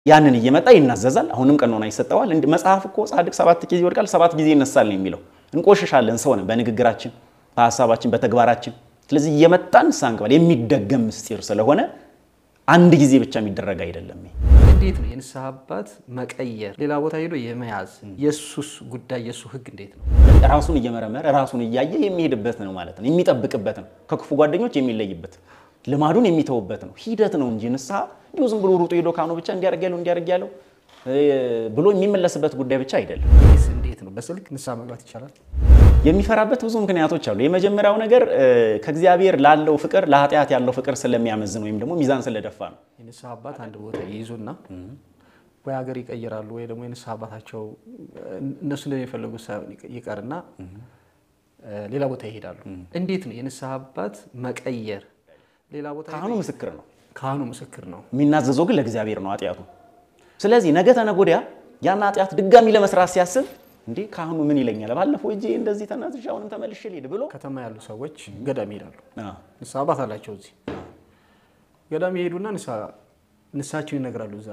ያንን እየመጣ ይናዘዛል። አሁንም ቀኖና ይሰጠዋል። እንደ መጽሐፍ እኮ ጻድቅ ሰባት ጊዜ ይወድቃል፣ ሰባት ጊዜ ይነሳል ነው የሚለው። እንቆሽሻለን ሰው ነን በንግግራችን፣ በሀሳባችን፣ በተግባራችን። ስለዚህ እየመጣን ንስሐ እንገባለን። የሚደገም ምስጢር ስለሆነ አንድ ጊዜ ብቻ የሚደረግ አይደለም። እንዴት ነው የንስሐ አባት መቀየር ሌላ ቦታ ሄዶ የመያዝ የሱስ ጉዳይ የሱ ህግ እንዴት ነው? ራሱን እየመረመረ ራሱን እያየ የሚሄድበት ነው ማለት ነው። የሚጠብቅበት ነው። ከክፉ ጓደኞች የሚለይበት ልማዱን የሚተውበት ነው። ሂደት ነው እንጂ ንስሐ እንዲሁ ዝም ብሎ ሩጦ ሄዶ ካኑ ብቻ እንዲያደርግ ያለው እንዲያደርግ ያለው ብሎ የሚመለስበት ጉዳይ ብቻ አይደለም። ይህስ እንዴት ነው? በስልክ ንስሐ መግባት ይቻላል? የሚፈራበት ብዙ ምክንያቶች አሉ። የመጀመሪያው ነገር ከእግዚአብሔር ላለው ፍቅር ለኃጢአት ያለው ፍቅር ስለሚያመዝን ወይም ደግሞ ሚዛን ስለደፋ ነው። የንስሐ አባት አንድ ቦታ ይይዙና ወይ ሀገር ይቀይራሉ ወይ ደግሞ የንስሐ አባታቸው እነሱ እንደሚፈልጉት ሳይሆን ይቀርና ሌላ ቦታ ይሄዳሉ። እንዴት ነው የንስሐ አባት መቀየር? ሌላ ቦታ ካህኑ ምስክር ነው። ካህኑ ምስክር ነው። የሚናዘዘው ግን ለእግዚአብሔር ነው ኃጢአቱ። ስለዚህ ነገ ተነገ ወዲያ ያን ኃጢአት ድጋሚ ለመስራት ሲያስብ እንዴ ካህኑ ምን ይለኛል? ባለፈው እጄ እንደዚህ ተናዝዤ አሁንም ተመልሼ ልሄድ ብሎ ከተማ ያሉ ሰዎች ገዳም ይሄዳሉ። አዎ፣ ንስሐ አባት አላቸው። እዚህ ገዳም ይሄዱና ንስሐቸውን ይነግራሉ። እዛ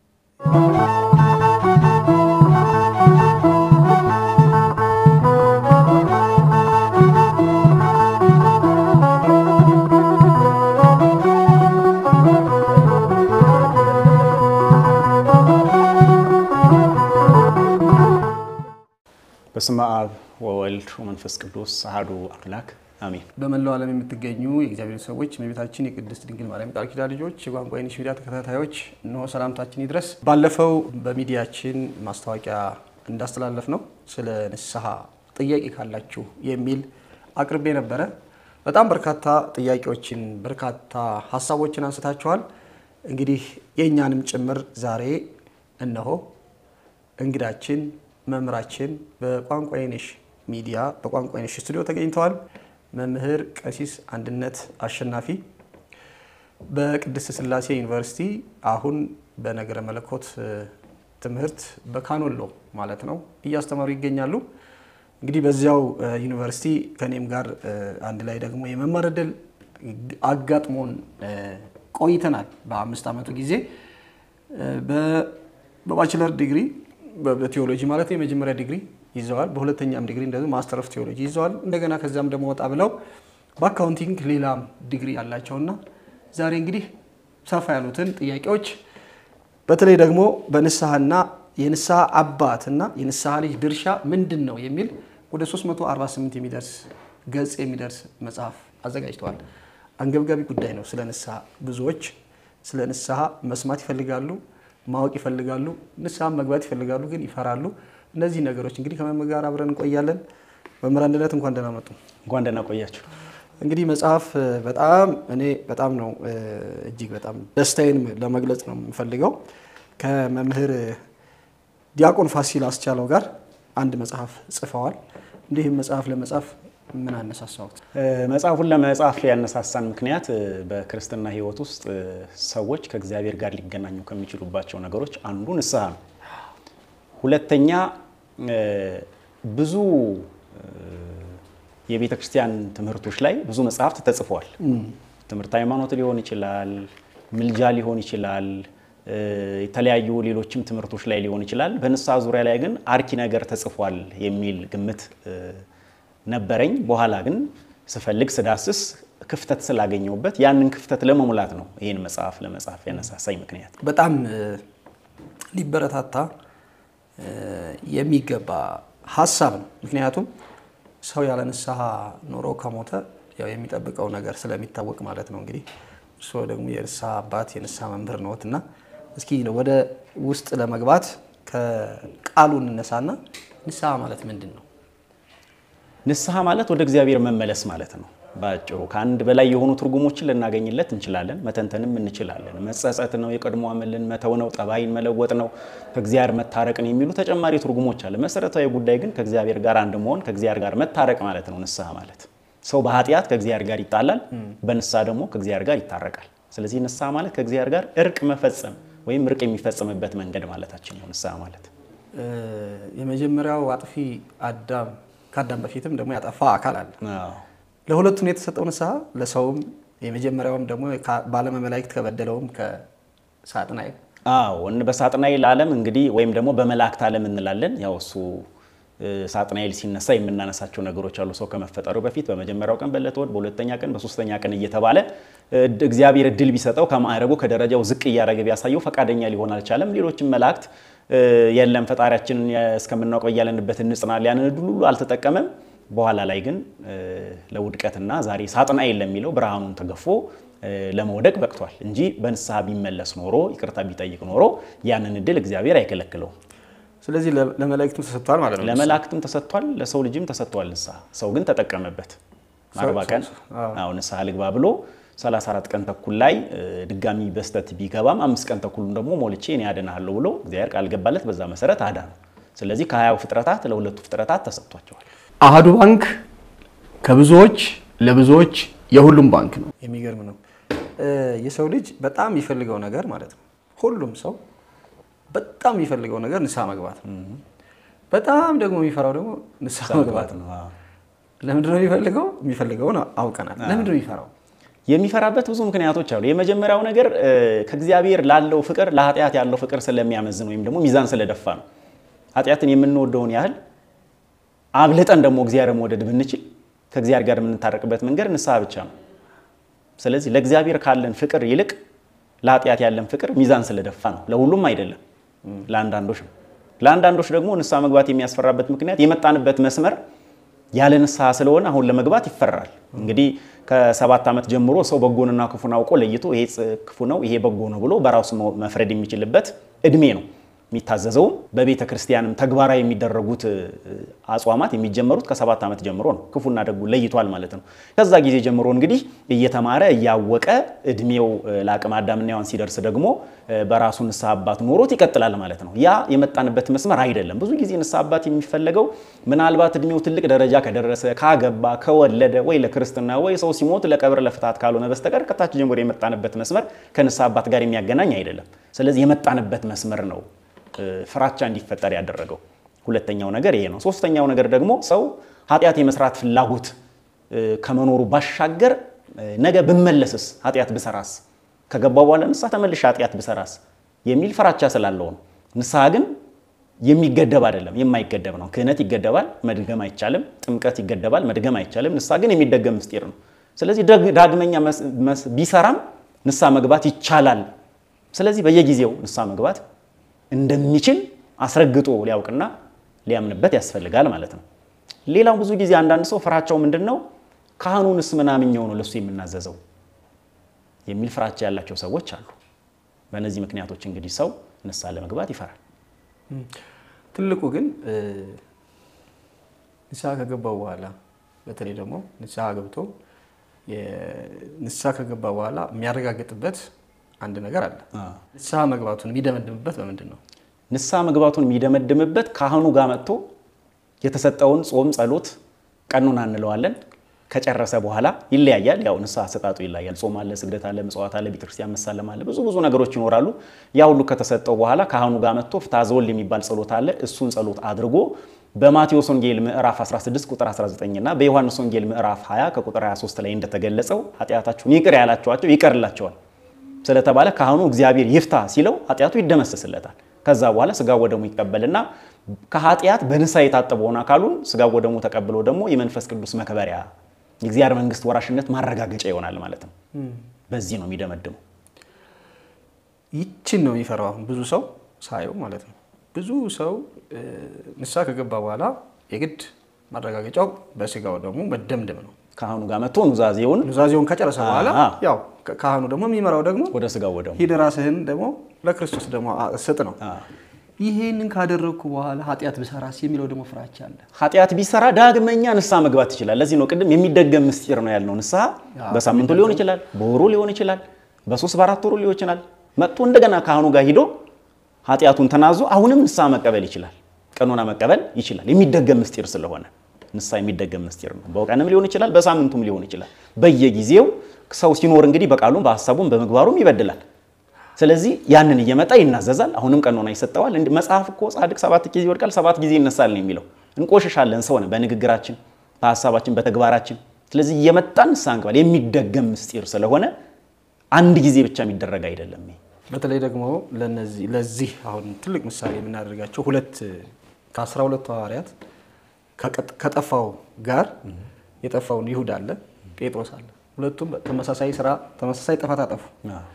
በስመ አብ ወወልድ ወመንፈስ ቅዱስ አሐዱ አምላክ አሜን። በመላው ዓለም የምትገኙ የእግዚአብሔር ሰዎች የእመቤታችን የቅድስት ድንግል ማርያም ቃል ኪዳን ልጆች የቋንቋ አይነሽ ሚዲያ ተከታታዮች እነሆ ሰላምታችን ይድረስ። ባለፈው በሚዲያችን ማስታወቂያ እንዳስተላለፍ ነው ስለ ንስሐ ጥያቄ ካላችሁ የሚል አቅርቤ ነበረ። በጣም በርካታ ጥያቄዎችን በርካታ ሀሳቦችን አንስታችኋል። እንግዲህ የእኛንም ጭምር ዛሬ እነሆ እንግዳችን መምህራችን በቋንቋ አይነሽ ሚዲያ በቋንቋ አይነሽ ስቱዲዮ ተገኝተዋል። መምህር ቀሲስ አንድነት አሸናፊ በቅድስት ሥላሴ ዩኒቨርሲቲ አሁን በነገረ መለኮት ትምህርት በካኖሎ ማለት ነው እያስተማሩ ይገኛሉ። እንግዲህ በዚያው ዩኒቨርሲቲ ከኔም ጋር አንድ ላይ ደግሞ የመማር ዕድል አጋጥሞን ቆይተናል። በአምስት ዓመቱ ጊዜ በባችለር ዲግሪ በቴዎሎጂ ማለት የመጀመሪያ ዲግሪ ይዘዋል። በሁለተኛም ዲግሪ እንደዚሁ ማስተር ኦፍ ቴዎሎጂ ይዘዋል። እንደገና ከዚያም ደግሞ ወጣ ብለው በአካውንቲንግ ሌላም ዲግሪ ያላቸውና ዛሬ እንግዲህ ሰፋ ያሉትን ጥያቄዎች በተለይ ደግሞ በንስሐና የንስሐ አባትና የንስሐ ልጅ ድርሻ ምንድን ነው የሚል ወደ 348 የሚደርስ ገጽ የሚደርስ መጽሐፍ አዘጋጅተዋል። አንገብጋቢ ጉዳይ ነው። ስለ ንስሐ ብዙዎች ስለ ንስሐ መስማት ይፈልጋሉ ማወቅ ይፈልጋሉ። ንስሐ መግባት ይፈልጋሉ፣ ግን ይፈራሉ። እነዚህ ነገሮች እንግዲህ ከመምህር ጋር አብረን እንቆያለን። መምህር አንድነት እንኳን ደህና መጡ። እንኳን ደህና ቆያችሁ። እንግዲህ መጽሐፍ በጣም እኔ በጣም ነው እጅግ በጣም ደስታዬን ለመግለጽ ነው የምፈልገው ከመምህር ዲያቆን ፋሲል አስቻለው ጋር አንድ መጽሐፍ ጽፈዋል። እንዲህም መጽሐፍ ለመጻፍ ምን አነሳሳዎት? መጽሐፉን ለመጻፍ ያነሳሳን ምክንያት በክርስትና ሕይወት ውስጥ ሰዎች ከእግዚአብሔር ጋር ሊገናኙ ከሚችሉባቸው ነገሮች አንዱ ንስሐ ነው። ሁለተኛ ብዙ የቤተ ክርስቲያን ትምህርቶች ላይ ብዙ መጽሐፍት ተጽፈዋል። ትምህርት ሃይማኖት ሊሆን ይችላል፣ ምልጃ ሊሆን ይችላል፣ የተለያዩ ሌሎችም ትምህርቶች ላይ ሊሆን ይችላል። በንስሐ ዙሪያ ላይ ግን አርኪ ነገር ተጽፏል የሚል ግምት ነበረኝ። በኋላ ግን ስፈልግ ስዳስስ ክፍተት ስላገኘሁበት ያንን ክፍተት ለመሙላት ነው ይህን መጽሐፍ ለመጻፍ ያነሳሳኝ ምክንያት። በጣም ሊበረታታ የሚገባ ሀሳብ ነው። ምክንያቱም ሰው ያለ ንስሐ ኖሮ ከሞተ ያው የሚጠብቀው ነገር ስለሚታወቅ ማለት ነው። እንግዲህ እርስዎ ደግሞ የንስሐ አባት የንስሐ መምህር ነዎት እና እስኪ ወደ ውስጥ ለመግባት ከቃሉ እንነሳና ንስሐ ማለት ምንድን ነው? ንስሐ ማለት ወደ እግዚአብሔር መመለስ ማለት ነው። በአጭሩ ከአንድ በላይ የሆኑ ትርጉሞችን ልናገኝለት እንችላለን፣ መተንተንም እንችላለን። መጸጸት ነው፣ የቀድሞ አመልን መተው ነው፣ ጠባይን መለወጥ ነው፣ ከእግዚአብሔር መታረቅን የሚሉ ተጨማሪ ትርጉሞች አለ። መሰረታዊ ጉዳይ ግን ከእግዚአብሔር ጋር አንድ መሆን፣ ከእግዚአብሔር ጋር መታረቅ ማለት ነው ንስሐ ማለት። ሰው በኃጢአት ከእግዚአብሔር ጋር ይጣላል፣ በንስሐ ደግሞ ከእግዚአብሔር ጋር ይታረቃል። ስለዚህ ንስሐ ማለት ከእግዚአብሔር ጋር እርቅ መፈጸም ወይም እርቅ የሚፈጸምበት መንገድ ማለታችን ነው ንስሐ ማለት። የመጀመሪያው አጥፊ አዳም ከአዳም በፊትም ደግሞ ያጠፋ አካል አለ። ለሁለቱም የተሰጠው ንስሐ ለሰውም የመጀመሪያውም ደግሞ በዓለመ መላእክት ከበደለውም ከሳጥናኤል አዎ በሳጥናኤል ዓለም እንግዲህ ወይም ደግሞ በመላእክት ዓለም እንላለን። ያው እሱ ሳጥናኤል ሲነሳ የምናነሳቸው ነገሮች አሉ። ሰው ከመፈጠሩ በፊት በመጀመሪያው ቀን በዕለተ እሑድ፣ በሁለተኛ ቀን፣ በሶስተኛ ቀን እየተባለ እግዚአብሔር እድል ቢሰጠው ከማዕረጉ ከደረጃው ዝቅ እያደረገ ቢያሳየው ፈቃደኛ ሊሆን አልቻለም። ሌሎችም መላእክት የለም ፈጣሪያችንን እስከምናውቀው እያለንበት እንጽናል ያንን እድል ሁሉ አልተጠቀመም። በኋላ ላይ ግን ለውድቀትና ዛሬ ሳጥናኤል ለሚለው ብርሃኑን ተገፎ ለመውደቅ በቅቷል እንጂ በንስሐ ቢመለስ ኖሮ ይቅርታ ቢጠይቅ ኖሮ ያንን እድል እግዚአብሔር አይከለክለውም። ስለዚህ ለመላእክትም ተሰጥቷል ማለት ነው። ለመላእክትም ተሰጥቷል፣ ለሰው ልጅም ተሰጥቷል። ንስሐ ሰው ግን ተጠቀመበት። አርባ ቀን አዎ ንስሐ ልግባ ብሎ 34 ቀን ተኩል ላይ ድጋሚ በስተት ቢገባም አምስት ቀን ተኩሉን ደግሞ ሞልቼ እኔ አድንሃለሁ ብሎ እግዚአብሔር ቃል ገባለት። በዛ መሰረት አዳነው። ስለዚህ ከሀያው ፍጥረታት ለሁለቱ ፍጥረታት ተሰጥቷቸዋል። አሃዱ ባንክ ከብዙዎች ለብዙዎች የሁሉም ባንክ ነው። የሚገርም ነው። የሰው ልጅ በጣም የሚፈልገው ነገር ማለት ነው። ሁሉም ሰው በጣም የሚፈልገው ነገር ንስሐ መግባት ነው። በጣም ደግሞ የሚፈራው ደግሞ ንስሐ መግባት ነው። ለምንድን ነው የሚፈልገው? የሚፈልገውን አውቀናል። ለምንድን ነው የሚፈራው? የሚፈራበት ብዙ ምክንያቶች አሉ። የመጀመሪያው ነገር ከእግዚአብሔር ላለው ፍቅር ለኃጢአት ያለው ፍቅር ስለሚያመዝን ወይም ደግሞ ሚዛን ስለደፋ ነው። ኃጢአትን የምንወደውን ያህል አብልጠን ደግሞ እግዚአብሔር መውደድ ብንችል ከእግዚአብሔር ጋር የምንታረቅበት መንገድ ንስሐ ብቻ ነው። ስለዚህ ለእግዚአብሔር ካለን ፍቅር ይልቅ ለኃጢአት ያለን ፍቅር ሚዛን ስለደፋ ነው። ለሁሉም አይደለም፣ ለአንዳንዶች ነው። ለአንዳንዶች ደግሞ ንስሐ መግባት የሚያስፈራበት ምክንያት የመጣንበት መስመር ያለ ንስሐ ስለሆነ አሁን ለመግባት ይፈራል። እንግዲህ ከሰባት ዓመት ጀምሮ ሰው በጎንና ክፉን አውቆ ለይቶ ይሄ ክፉ ነው፣ ይሄ በጎ ነው ብሎ በራሱ መፍረድ የሚችልበት እድሜ ነው። የሚታዘዘውም በቤተ ክርስቲያንም ተግባራዊ የሚደረጉት አጽዋማት የሚጀመሩት ከሰባት ዓመት ጀምሮ ነው። ክፉና ደጉ ለይቷል ማለት ነው። ከዛ ጊዜ ጀምሮ እንግዲህ እየተማረ እያወቀ እድሜው ለአቅመ አዳምና ሔዋን ሲደርስ ደግሞ በራሱ ንስሐ አባት ኖሮት ይቀጥላል ማለት ነው። ያ የመጣንበት መስመር አይደለም። ብዙ ጊዜ ንስሐ አባት የሚፈለገው ምናልባት እድሜው ትልቅ ደረጃ ከደረሰ ካገባ፣ ከወለደ ወይ ለክርስትና ወይ ሰው ሲሞት ለቀብር ለፍትሐት ካልሆነ በስተቀር ከታች ጀምሮ የመጣንበት መስመር ከንስሐ አባት ጋር የሚያገናኝ አይደለም። ስለዚህ የመጣንበት መስመር ነው ፍራቻ እንዲፈጠር ያደረገው። ሁለተኛው ነገር ይሄ ነው። ሶስተኛው ነገር ደግሞ ሰው ኃጢአት የመስራት ፍላጎት ከመኖሩ ባሻገር ነገ ብመለስስ ኃጢአት ብሰራስ ከገባው በኋላ ንስሐ ተመልሼ ኃጢአት ብሰራስ የሚል ፍራቻ ስላለው ነው። ንስሐ ግን የሚገደብ አይደለም፣ የማይገደብ ነው። ክህነት ይገደባል፣ መድገም አይቻልም። ጥምቀት ይገደባል፣ መድገም አይቻልም። ንስሐ ግን የሚደገም ምስጢር ነው። ስለዚህ ዳግመኛ ቢሰራም ንስሐ መግባት ይቻላል። ስለዚህ በየጊዜው ንስሐ መግባት እንደሚችል አስረግጦ ሊያውቅና ሊያምንበት ያስፈልጋል ማለት ነው። ሌላው ብዙ ጊዜ አንዳንድ ሰው ፍራቻው ምንድን ነው? ካህኑንስ ምናምኛው ነው ለሱ የምናዘዘው የሚል ፍራቻ ያላቸው ሰዎች አሉ። በእነዚህ ምክንያቶች እንግዲህ ሰው ንስሐ ለመግባት ይፈራል። ትልቁ ግን ንስሐ ከገባው በኋላ በተለይ ደግሞ ንስሐ ገብቶ ንስሐ ከገባ በኋላ የሚያረጋግጥበት አንድ ነገር አለ። ንስሐ መግባቱን የሚደመድምበት በምንድን ነው? ንስሐ መግባቱን የሚደመድምበት ካህኑ ጋር መጥቶ የተሰጠውን ጾም፣ ጸሎት፣ ቀኑና እንለዋለን ከጨረሰ በኋላ ይለያያል። ያው ንስሐ አሰጣጡ ይለያል። ጾም አለ፣ ስግደት አለ፣ ምጽዋት አለ፣ ቤተክርስቲያን መሳለም አለ፣ ብዙ ብዙ ነገሮች ይኖራሉ። ያ ሁሉ ከተሰጠው በኋላ ካህኑ ጋር መጥቶ ፍትሐ ዘወልድ የሚባል ጸሎት አለ። እሱን ጸሎት አድርጎ በማቴዎስ ወንጌል ምዕራፍ 16 ቁጥር 19 እና በዮሐንስ ወንጌል ምዕራፍ 20 ከቁጥር 23 ላይ እንደተገለጸው ኃጢአታችሁን ይቅር ያላቸዋቸው ይቀርላቸዋል ስለተባለ ካህኑ እግዚአብሔር ይፍታ ሲለው ኃጢአቱ ይደመሰስለታል። ከዛ በኋላ ስጋ ወደሙ ይቀበልና ከኃጢአት በንስሐ የታጠበውን አካሉን ስጋ ወደሙ ተቀብሎ ደግሞ የመንፈስ ቅዱስ መከበሪያ የእግዚአብሔር መንግስት ወራሽነት ማረጋገጫ ይሆናል ማለት ነው። በዚህ ነው የሚደመድመው። ይችን ነው የሚፈራው አሁን ብዙ ሰው ሳየው ማለት ነው። ብዙ ሰው ንስሐ ከገባ በኋላ የግድ ማረጋገጫው በስጋው ደግሞ መደምደም ነው። ካህኑ ጋር መጥቶ ኑዛዜውን ኑዛዜውን ከጨረሰ በኋላ ያው ካህኑ ደግሞ የሚመራው ደግሞ ወደ ስጋው ወደሙ ሂድ ራስህን ደግሞ ለክርስቶስ ደግሞ ስጥ ነው። ይሄንን ካደረግኩ በኋላ ኃጢአት ብሰራስ የሚለው ደግሞ ፍራቻ አለ። ኃጢአት ቢሰራ ዳግመኛ ንስሐ መግባት ይችላል። ለዚህ ነው ቅድም የሚደገም ምስጢር ነው ያልነው። ንስሐ በሳምንቱ ሊሆን ይችላል፣ በወሩ ሊሆን ይችላል፣ በሶስት በአራት ወሩ ሊሆን ይችላል። መጥቶ እንደገና ካህኑ ጋር ሂዶ ኃጢአቱን ተናዞ አሁንም ንስሐ መቀበል ይችላል። ቀኖና መቀበል ይችላል። የሚደገም ምስጢር ስለሆነ ንስሐ የሚደገም ምስጢር ነው። በቀንም ሊሆን ይችላል፣ በሳምንቱም ሊሆን ይችላል። በየጊዜው ሰው ሲኖር እንግዲህ በቃሉም በሀሳቡም በምግባሩም ይበድላል። ስለዚህ ያንን እየመጣ ይናዘዛል። አሁንም ቀኖና ይሰጠዋል። መጽሐፍ እኮ ጻድቅ ሰባት ጊዜ ይወድቃል፣ ሰባት ጊዜ ይነሳል ነው የሚለው። እንቆሽሻለን ሰው ነን በንግግራችን፣ በሀሳባችን፣ በተግባራችን። ስለዚህ እየመጣን ንስሐ እንገባለን። የሚደገም ምስጢር ስለሆነ አንድ ጊዜ ብቻ የሚደረግ አይደለም። በተለይ ደግሞ ለነዚህ ለዚህ አሁን ትልቅ ምሳሌ የምናደርጋቸው ሁለት ከአስራ ሁለቱ ሐዋርያት ከቀጥ- ከጠፋው ጋር የጠፋውን ይሁዳ አለ፣ ጴጥሮስ አለ። ሁለቱም ተመሳሳይ ስራ ተመሳሳይ ጥፋት አጠፉ።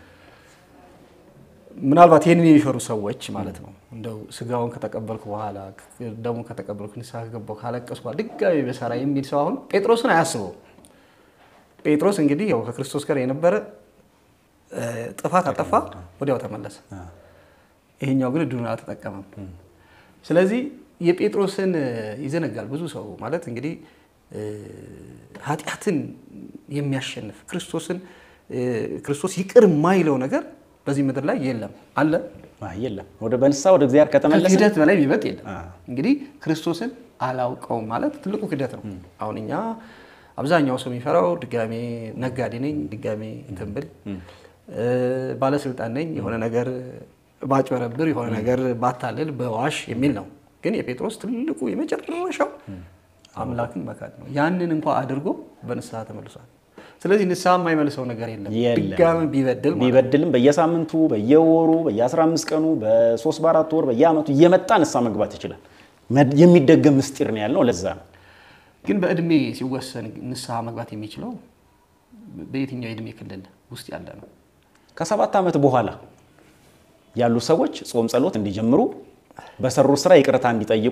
ምናልባት ይህንን የሚፈሩ ሰዎች ማለት ነው እንደው ስጋውን ከተቀበልኩ በኋላ ደግሞ ከተቀበልኩ ንስሐ ከገባሁ ካለቀስኩ በኋላ ድጋሚ በሰራ የሚል ሰው አሁን ጴጥሮስን አያስበው። ጴጥሮስ እንግዲህ ያው ከክርስቶስ ጋር የነበረ እ፣ ጥፋት አጠፋ፣ ወዲያው ተመለሰ። ይሄኛው ግን እድሉን አልተጠቀመም። ስለዚህ የጴጥሮስን እ፣ ይዘነጋል ብዙ ሰው ማለት እንግዲህ እ፣ ኃጢአትን የሚያሸንፍ ክርስቶስን እ፣ ክርስቶስ ይቅር የማይለው ነገር በዚህ ምድር ላይ የለም አለ አይ፣ የለም ወደ በንስሐ ወደ እግዚአብሔር ከተመለሰ ከክህደት በላይ ቢበልጥ የለም። አ። እንግዲህ ክርስቶስን አላውቀውም ማለት ትልቁ ክህደት ነው። አሁን እኛ አብዛኛው ሰው የሚፈራው ድጋሜ ነጋዴ ነኝ ድጋሜ እንትን ብል እ፣ ባለስልጣን ነኝ የሆነ ነገር ባጭበረብር የሆነ ነገር ባታልል በዋሽ የሚል ነው። ግን የጴጥሮስ ትልቁ የመጨረሻው አምላክን መካድ ነው። ያንን እንኳ አድርጎ በንስሐ ተመልሷል። ስለዚህ ንስሐ የማይመልሰው ነገር የለም። የለም። ድጋሜ ቢበድል ማለት ነው። ቢበድልም በየሳምንቱ በየወሩ በየ15 ቀኑ በሶስት በአራት ወር በየአመቱ እየመጣ ንስሐ መግባት ይችላል። መድ- የሚደገም ምስጢር ነው ያልነው ለዛ ነው። ግን በእድሜ ሲወሰን ንስሐ መግባት የሚችለው በየትኛው የእድሜ ክልል ውስጥ ያለ ነው? ከሰባት ዓመት በኋላ ያሉ ሰዎች ጾም ጸሎት እንዲጀምሩ በሰሩ ስራ ይቅርታ እንዲጠይቁ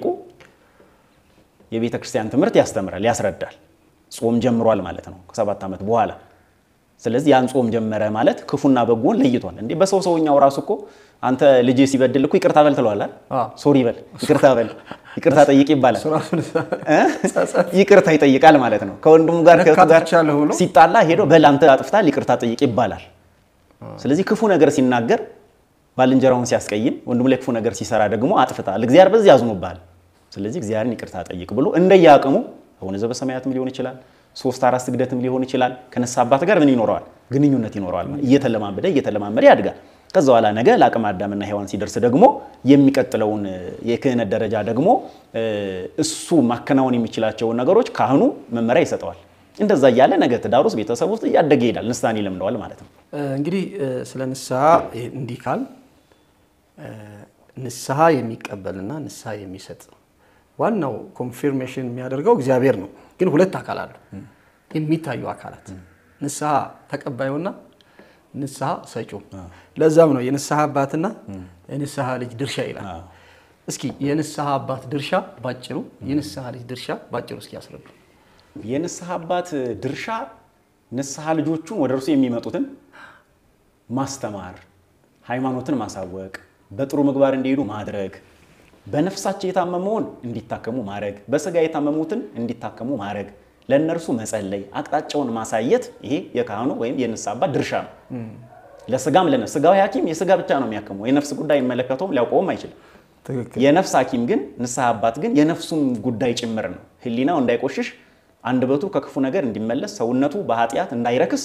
የቤተ ክርስቲያን ትምህርት ያስተምራል፣ ያስረዳል። ጾም ጀምሯል ማለት ነው ከሰባት ዓመት በኋላ። ስለዚህ ያን ጾም ጀመረ ማለት ክፉና በጎን ለይቷል። እንዴ በሰው ሰውኛው ራሱ እኮ አንተ ልጅ ሲበድል እኮ ይቅርታ በል ትለዋለህ። አዎ። ሶሪ በል፣ ይቅርታ በል፣ ይቅርታ ጠይቅ ይባላል። እሱ ራሱ ንስሐ እ? ይቅርታ ይጠይቃል ማለት ነው። ከወንድሙ ጋር ከእህቱ ጋር አጥፍቻለሁ ብሎ ሲጣላ ሄዶ በል አንተ አጥፍታል ይቅርታ ጠይቅ ይባላል። ስለዚህ ክፉ ነገር ሲናገር ባልንጀራውን ሲያስቀይም ወንድሙ ላይ ክፉ ነገር ሲሰራ ደግሞ አጥፍታል፣ እግዚአብሔር በዚህ ያዝኖብሃል፣ ስለዚህ እግዚአብሔርን ይቅርታ ጠይቅ ብሎ እንደየአቅሙ አቡነ ዘበሰማያትም ሊሆን ይችላል፣ ሶስት አራት ስግደትም ሊሆን ይችላል። ከንስሐ አባት ጋር ምን ይኖረዋል? ግንኙነት ይኖረዋል። ማለት እየተለማመደ እየተለማመደ ያድጋል። ከዛ በኋላ ነገ ለአቅመ አዳምና ሔዋን ሲደርስ ደግሞ የሚቀጥለውን የክህነት ደረጃ ደግሞ እ፣ እሱ ማከናወን የሚችላቸውን ነገሮች ካህኑ መመሪያ ይሰጠዋል። እንደዛ እያለ ነገ ትዳር ውስጥ ቤተሰብ ውስጥ እያደገ ይሄዳል። ንስሐን ይለምደዋል ማለት ነው። እ፣ እንግዲህ እ፣ ስለ ንስሐ ይሄ እንዲህ ካል እ፣ ንስሐ የሚቀበልና ንስሐ የሚሰጥ ዋናው ኮንፊርሜሽን የሚያደርገው እግዚአብሔር ነው። ግን ሁለት አካል አሉ፣ የሚታዩ አካላት ንስሐ ተቀባዩና ንስሐ ሰጪው። ለዛም ነው የንስሐ አባትና የንስሐ ልጅ ድርሻ ይላል። አዎ። እስኪ የንስሐ አባት ድርሻ ባጭሩ፣ የንስሐ ልጅ ድርሻ ባጭሩ እስኪ ያስረዱ። የንስሐ አባት ድርሻ ንስሐ ልጆቹን ወደ እርሱ የሚመጡትን ማስተማር፣ ሃይማኖትን ማሳወቅ፣ በጥሩ ምግባር እንዲሄዱ ማድረግ፣ በነፍሳቸው የታመመውን እንዲታከሙ ማድረግ፣ በስጋ የታመሙትን እንዲታከሙ ማድረግ፣ ለእነርሱ መጸለይ፣ አቅጣጫውን ማሳየት፣ ይሄ የካህኑ ወይም የንስሐ አባት ድርሻ ነው። ለስጋም ለነፍስ ስጋዊ ሐኪም የስጋ ብቻ ነው የሚያክመው። የነፍስ ጉዳይ የሚመለከተውም ሊያውቀውም አይችልም። ትክክል። የነፍስ ሐኪም ግን ንስሐ አባት ግን የነፍሱም ጉዳይ ጭምር ነው። ሕሊናው እንዳይቆሽሽ፣ አንደበቱ ከክፉ ነገር እንዲመለስ፣ ሰውነቱ በኃጢአት እንዳይረክስ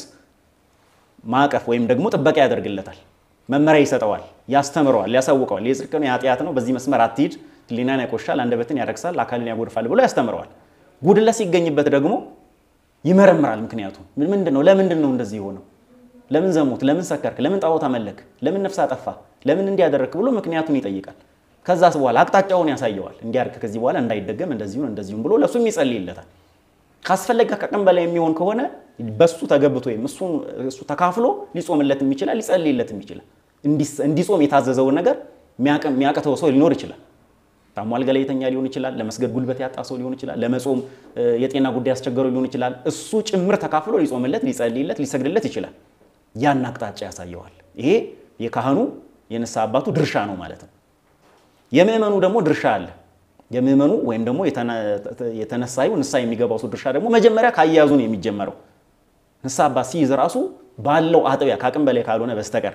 ማዕቀፍ ወይም ደግሞ ጥበቃ ያደርግለታል። መመሪያ ይሰጠዋል፣ ያስተምረዋል፣ ያሳውቀዋል። የጽድቅ ነው የኃጢአት ነው፣ በዚህ መስመር አትሂድ፣ ሕሊናን ያቆሻል፣ አንደበትን ያረክሳል፣ አካልን ያጎድፋል ብሎ ያስተምረዋል። ጉድለት ሲገኝበት ደግሞ ይመረምራል። ምክንያቱም ምንድን ነው? ለምንድን ነው እንደዚህ የሆነው? ለምን ዘሙት? ለምን ሰከርክ? ለምን ጣዖት አመለክ? ለምን ነፍስ አጠፋ? ለምን እንዲያደረግክ ብሎ ምክንያቱን ይጠይቃል። ከዛስ በኋላ አቅጣጫውን ያሳየዋል። እንዲያርግ ከዚህ በኋላ እንዳይደገም እንደዚሁን እንደዚሁም ብሎ ለእሱም ይጸልይለታል። ካስፈለገ ከቀን በላይ የሚሆን ከሆነ በሱ ተገብቶ ወይም እሱ ተካፍሎ ሊጾምለትም ይችላል፣ ሊጸልይለትም ይችላል። እንዲጾም የታዘዘውን ነገር የሚያቅተው ሰው ሊኖር ይችላል። ታሞ አልጋ ላይ የተኛ ሊሆን ይችላል። ለመስገድ ጉልበት ያጣ ሰው ሊሆን ይችላል። ለመጾም የጤና ጉዳይ ያስቸገረው ሊሆን ይችላል። እሱ ጭምር ተካፍሎ ሊጾምለት፣ ሊጸልይለት፣ ሊሰግድለት ይችላል። ያን አቅጣጫ ያሳየዋል። ይሄ የካህኑ የንስሐ አባቱ ድርሻ ነው ማለት ነው። የምእመኑ ደግሞ ድርሻ አለ። የምእመኑ ወይም ደግሞ የተነሳዩ ንስሐ የሚገባው ሰው ድርሻ ደግሞ መጀመሪያ ካያያዙ ነው የሚጀመረው። ንስሐ አባት ሲይዝ ራሱ ባለው አጥቢያ ከአቅም በላይ ካልሆነ በስተቀር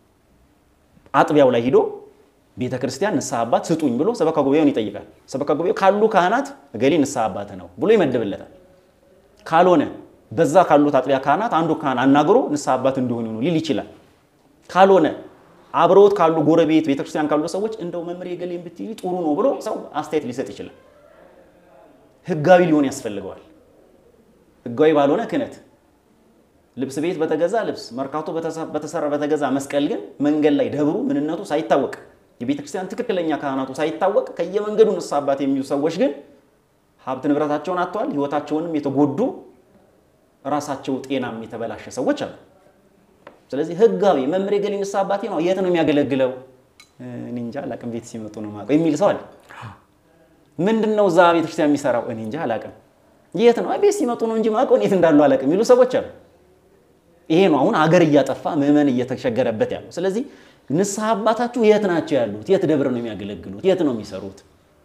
አጥቢያው ላይ ሂዶ ቤተ ክርስቲያን ንስሐ አባት ስጡኝ ብሎ ሰበካ ጉባኤውን ይጠይቃል። ሰበካ ጉባኤው ካሉ ካህናት እገሌ ንስሐ አባት ነው ብሎ ይመድብለታል። ካልሆነ በዛ ካሉት አጥቢያ ካህናት አንዱ ካህን አናግሮ ንስሐ አባት እንዲሆኑ ሊል ይችላል። ካልሆነ አብረውት ካሉ ጎረቤት ቤተክርስቲያን ካሉ ሰዎች እንደው መምህር የገሌን ብትይ ጥሩ ነው ብሎ ሰው አስተያየት ሊሰጥ ይችላል። ህጋዊ ሊሆን ያስፈልገዋል። ህጋዊ ባልሆነ ክህነት ልብስ ቤት በተገዛ ልብስ፣ መርካቶ በተሰራ በተገዛ መስቀል ግን መንገድ ላይ ደብሩ ምንነቱ ሳይታወቅ የቤተ ክርስቲያን ትክክለኛ ካህናቱ ሳይታወቅ ከየመንገዱ ንስሐ አባት የሚሉ ሰዎች ግን ሀብት ንብረታቸውን አጥተዋል። ህይወታቸውንም የተጎዱ ራሳቸው ጤናም የተበላሸ ሰዎች አሉ። ስለዚህ ህጋዊ መምሬ ገሌ ንስሐ አባቴ ነው፣ የት ነው የሚያገለግለው? እኔ እንጃ አላቅም፣ ቤት ሲመጡ ነው የማውቀው የሚል ሰው አለ። ምንድን ነው እዛ ቤተክርስቲያን የሚሰራው? እኔ እንጃ አላቅም። የት ነው? ቤት ሲመጡ ነው እንጂ ማውቀው የት እንዳሉ አላቅም የሚሉ ሰዎች አሉ። ይሄ ነው አሁን ሀገር እያጠፋ ምዕመን እየተቸገረበት ያለው። ስለዚህ ንስሐ አባታችሁ የት ናቸው ያሉት? የት ደብር ነው የሚያገለግሉት? የት ነው የሚሰሩት?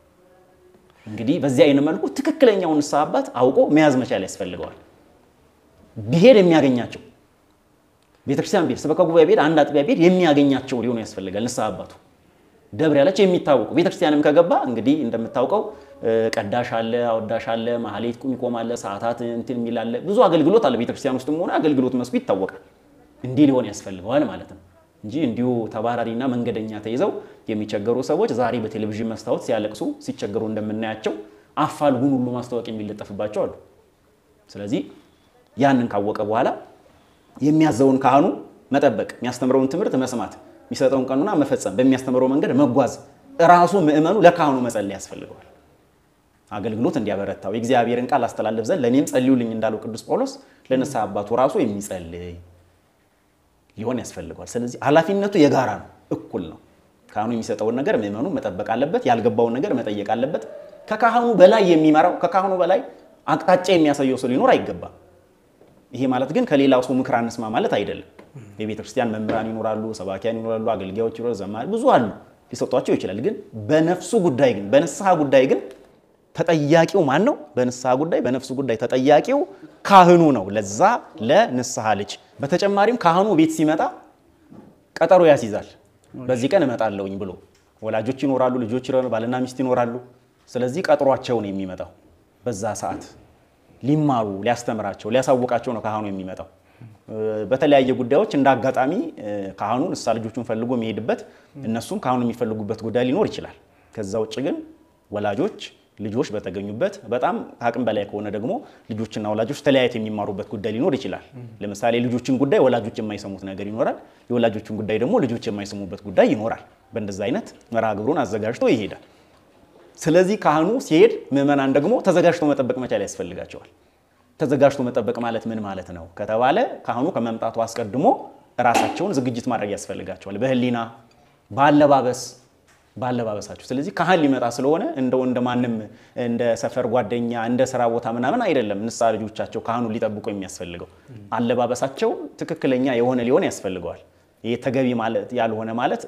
እንግዲህ በዚህ አይነት መልኩ ትክክለኛውን ንስሐ አባት አውቆ መያዝ መቻል ያስፈልገዋል። ቢሄድ የሚያገኛቸው ቤተክርስቲያን ቤት ስበካ ጉባኤ ቤት አንድ አጥቢያ ቤት የሚያገኛቸው ሊሆኑ ያስፈልጋል። ንስሐ አባቱ ደብር ያላቸው የሚታወቁ ቤተክርስቲያንም ከገባ እንግዲህ እንደምታውቀው ቀዳሽ አለ፣ አወዳሽ አለ፣ ማህሌት ቁም አለ፣ ሰዓታት እንትን የሚል አለ። ብዙ አገልግሎት አለ። ቤተክርስቲያን ውስጥም ሆነ አገልግሎት መስኩ ይታወቃል። እንዲህ ሊሆን ያስፈልገዋል ማለት ነው እንጂ እንዲሁ ተባራሪና መንገደኛ ተይዘው የሚቸገሩ ሰዎች ዛሬ በቴሌቪዥን መስታወት ሲያለቅሱ ሲቸገሩ እንደምናያቸው አፋልጉን ሁሉ ማስታወቂያ የሚለጠፍባቸው አሉ። ስለዚህ ያንን ካወቀ በኋላ የሚያዘውን ካህኑ መጠበቅ፣ የሚያስተምረውን ትምህርት መስማት፣ የሚሰጠውን ቀኑና መፈጸም፣ በሚያስተምረው መንገድ መጓዝ፣ እራሱ ምእመኑ ለካህኑ መጸለይ ያስፈልገዋል። አገልግሎት እንዲያበረታው የእግዚአብሔርን ቃል አስተላለፍ ዘንድ ለእኔም ጸልዩልኝ እንዳለው ቅዱስ ጳውሎስ ለንስሐ አባቱ ራሱ የሚጸልይ ሊሆን ያስፈልገዋል። ስለዚህ ኃላፊነቱ የጋራ ነው፣ እኩል ነው። ካህኑ የሚሰጠውን ነገር ምእመኑ መጠበቅ አለበት። ያልገባውን ነገር መጠየቅ አለበት። ከካህኑ በላይ የሚመራው ከካህኑ በላይ አቅጣጫ የሚያሳየው ሰው ሊኖር አይገባም። ይሄ ማለት ግን ከሌላው ሰው ምክር አንስማ ማለት አይደለም። የቤተ ክርስቲያን መምህራን ይኖራሉ፣ ሰባኪያን ይኖራሉ፣ አገልጋዮች ይኖራሉ፣ ዘማሪ ብዙ አሉ፣ ሊሰጧቸው ይችላል። ግን በነፍሱ ጉዳይ ግን በንስሐ ጉዳይ ግን ተጠያቂው ማን ነው? በንስሐ ጉዳይ በነፍሱ ጉዳይ ተጠያቂው ካህኑ ነው፣ ለዛ ለንስሐ ልጅ። በተጨማሪም ካህኑ ቤት ሲመጣ ቀጠሮ ያስይዛል። በዚህ ቀን እመጣለሁኝ ብሎ ወላጆች ይኖራሉ፣ ልጆች ይኖራሉ፣ ባልና ሚስት ይኖራሉ። ስለዚህ ቀጥሯቸው ነው የሚመጣው በዛ ሰዓት ሊማሩ ሊያስተምራቸው ሊያሳውቃቸው ነው ካህኑ የሚመጣው። በተለያየ ጉዳዮች እንደ አጋጣሚ ካህኑ ንስሐ ልጆቹን ፈልጎ የሚሄድበት እነሱም ካህኑ የሚፈልጉበት ጉዳይ ሊኖር ይችላል። ከዛ ውጭ ግን ወላጆች ልጆች በተገኙበት በጣም ከአቅም በላይ ከሆነ ደግሞ ልጆችና ወላጆች ተለያየት የሚማሩበት ጉዳይ ሊኖር ይችላል። ለምሳሌ ልጆችን ጉዳይ ወላጆች የማይሰሙት ነገር ይኖራል። የወላጆችን ጉዳይ ደግሞ ልጆች የማይሰሙበት ጉዳይ ይኖራል። በእንደዛ አይነት መርሃ ግብሩን አዘጋጅቶ ይሄዳል። ስለዚህ ካህኑ ሲሄድ ምዕመናን ደግሞ ተዘጋጅቶ መጠበቅ መቻል ያስፈልጋቸዋል። ተዘጋጅቶ መጠበቅ ማለት ምን ማለት ነው ከተባለ ካህኑ ከመምጣቱ አስቀድሞ ራሳቸውን ዝግጅት ማድረግ ያስፈልጋቸዋል። በሕሊና በአለባበስ ባለባበሳቸው። ስለዚህ ካህን ሊመጣ ስለሆነ እንደው እንደ ማንም እንደ ሰፈር ጓደኛ እንደ ስራ ቦታ ምናምን አይደለም። ንስሐ ልጆቻቸው ካህኑ ሊጠብቁ የሚያስፈልገው አለባበሳቸው ትክክለኛ የሆነ ሊሆን ያስፈልገዋል። ይሄ ተገቢ ማለት ያልሆነ ማለት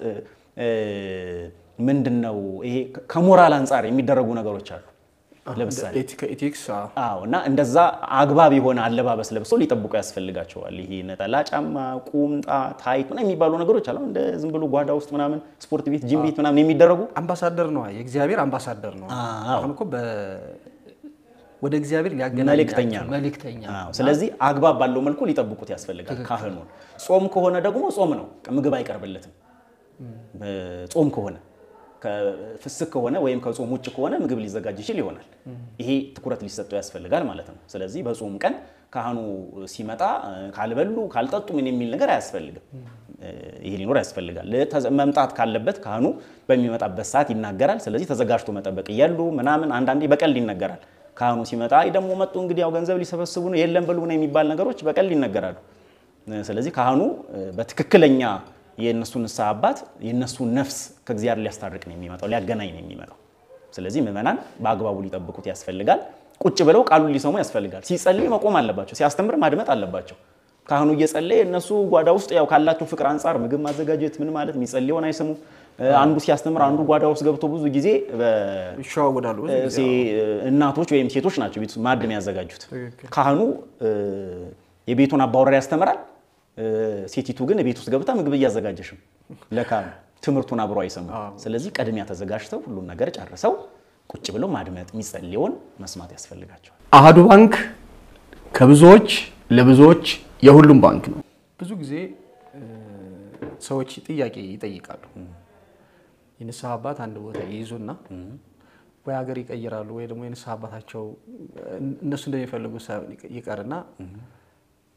ምንድን ነው? ይሄ ከሞራል አንጻር የሚደረጉ ነገሮች አሉ። ለምሳሌ ኢቲክስ አዎ እና እንደዛ አግባብ የሆነ አለባበስ ለብሰው ሊጠብቁ ያስፈልጋቸዋል። ይሄ ነጠላ ጫማ፣ ቁምጣ፣ ታይት ምናምን የሚባሉ ነገሮች አሉ። እንደ ዝም ብሎ ጓዳ ውስጥ ምናምን ስፖርት ቤት፣ ጂም ቤት ምናምን የሚደረጉ አምባሳደር ነው። የእግዚአብሔር አምባሳደር ነው። አዎ። አሁን እኮ ወደ እግዚአብሔር ሊያገናኝ መልእክተኛ ነው። መልእክተኛ አዎ። ስለዚህ አግባብ ባለው መልኩ ሊጠብቁት ያስፈልጋል ካህኑን። ጾም ከሆነ ደግሞ ጾም ነው፣ ምግብ አይቀርብለትም። ጾም ከሆነ ከፍስክ ከሆነ ወይም ከጾም ውጭ ከሆነ ምግብ ሊዘጋጅ ይችል ይሆናል። ይሄ ትኩረት ሊሰጠው ያስፈልጋል ማለት ነው። ስለዚህ በጾም ቀን ካህኑ ሲመጣ ካልበሉ ካልጠጡ ምን የሚል ነገር አያስፈልግም። ይሄ ሊኖር ያስፈልጋል። መምጣት ካለበት ካህኑ በሚመጣበት ሰዓት ይናገራል። ስለዚህ ተዘጋጅቶ መጠበቅ እያሉ ምናምን አንዳንዴ በቀልድ ይነገራል። ካህኑ ሲመጣ አይ ደግሞ መጡ እንግዲህ ያው ገንዘብ ሊሰበስቡ ነው የለም በሉ ነው የሚባል ነገሮች በቀልድ ይነገራሉ። ስለዚህ ካህኑ በትክክለኛ የእነሱ ንስሐ አባት የእነሱን ነፍስ ከእግዚአብሔር ሊያስታርቅ ነው የሚመጣው፣ ሊያገናኝ ነው የሚመጣው። ስለዚህ ምዕመናን በአግባቡ ሊጠብቁት ያስፈልጋል። ቁጭ ብለው ቃሉን ሊሰሙ ያስፈልጋል። ሲጸልይ መቆም አለባቸው። ሲያስተምር ማድመጥ አለባቸው። ካህኑ እየጸለየ እነሱ ጓዳ ውስጥ ያው ካላቸው ፍቅር አንጻር ምግብ ማዘጋጀት ምን ማለት የሚጸልየውን አይሰሙ። አንዱ ሲያስተምር አንዱ ጓዳ ውስጥ ገብቶ ብዙ ጊዜ ይሸዋወዳሉ። እናቶች ወይም ሴቶች ናቸው ቤት ማዕድ የሚያዘጋጁት። ትክክል። ካህኑ የቤቱን አባወራ ያስተምራል። ሴቲቱ ግን ቤት ውስጥ ገብታ ምግብ እያዘጋጀሽም ለካህኑ ትምህርቱን አብሮ አይሰሙ። ስለዚህ ቀድሚያ ተዘጋጅተው ሁሉን ነገር ጨርሰው ቁጭ ብለው ማድመጥ የሚጸልየውን መስማት ያስፈልጋቸዋል። አሃዱ ባንክ ከብዙዎች ለብዙዎች የሁሉም ባንክ ነው። ብዙ ጊዜ ሰዎች ጥያቄ ይጠይቃሉ። የንስሐ አባት አንድ ቦታ ይይዙና ወይ ሀገር ይቀይራሉ ወይ ደግሞ የንስሐ አባታቸው እነሱ እንደሚፈልጉ ሳይሆን ይቀርና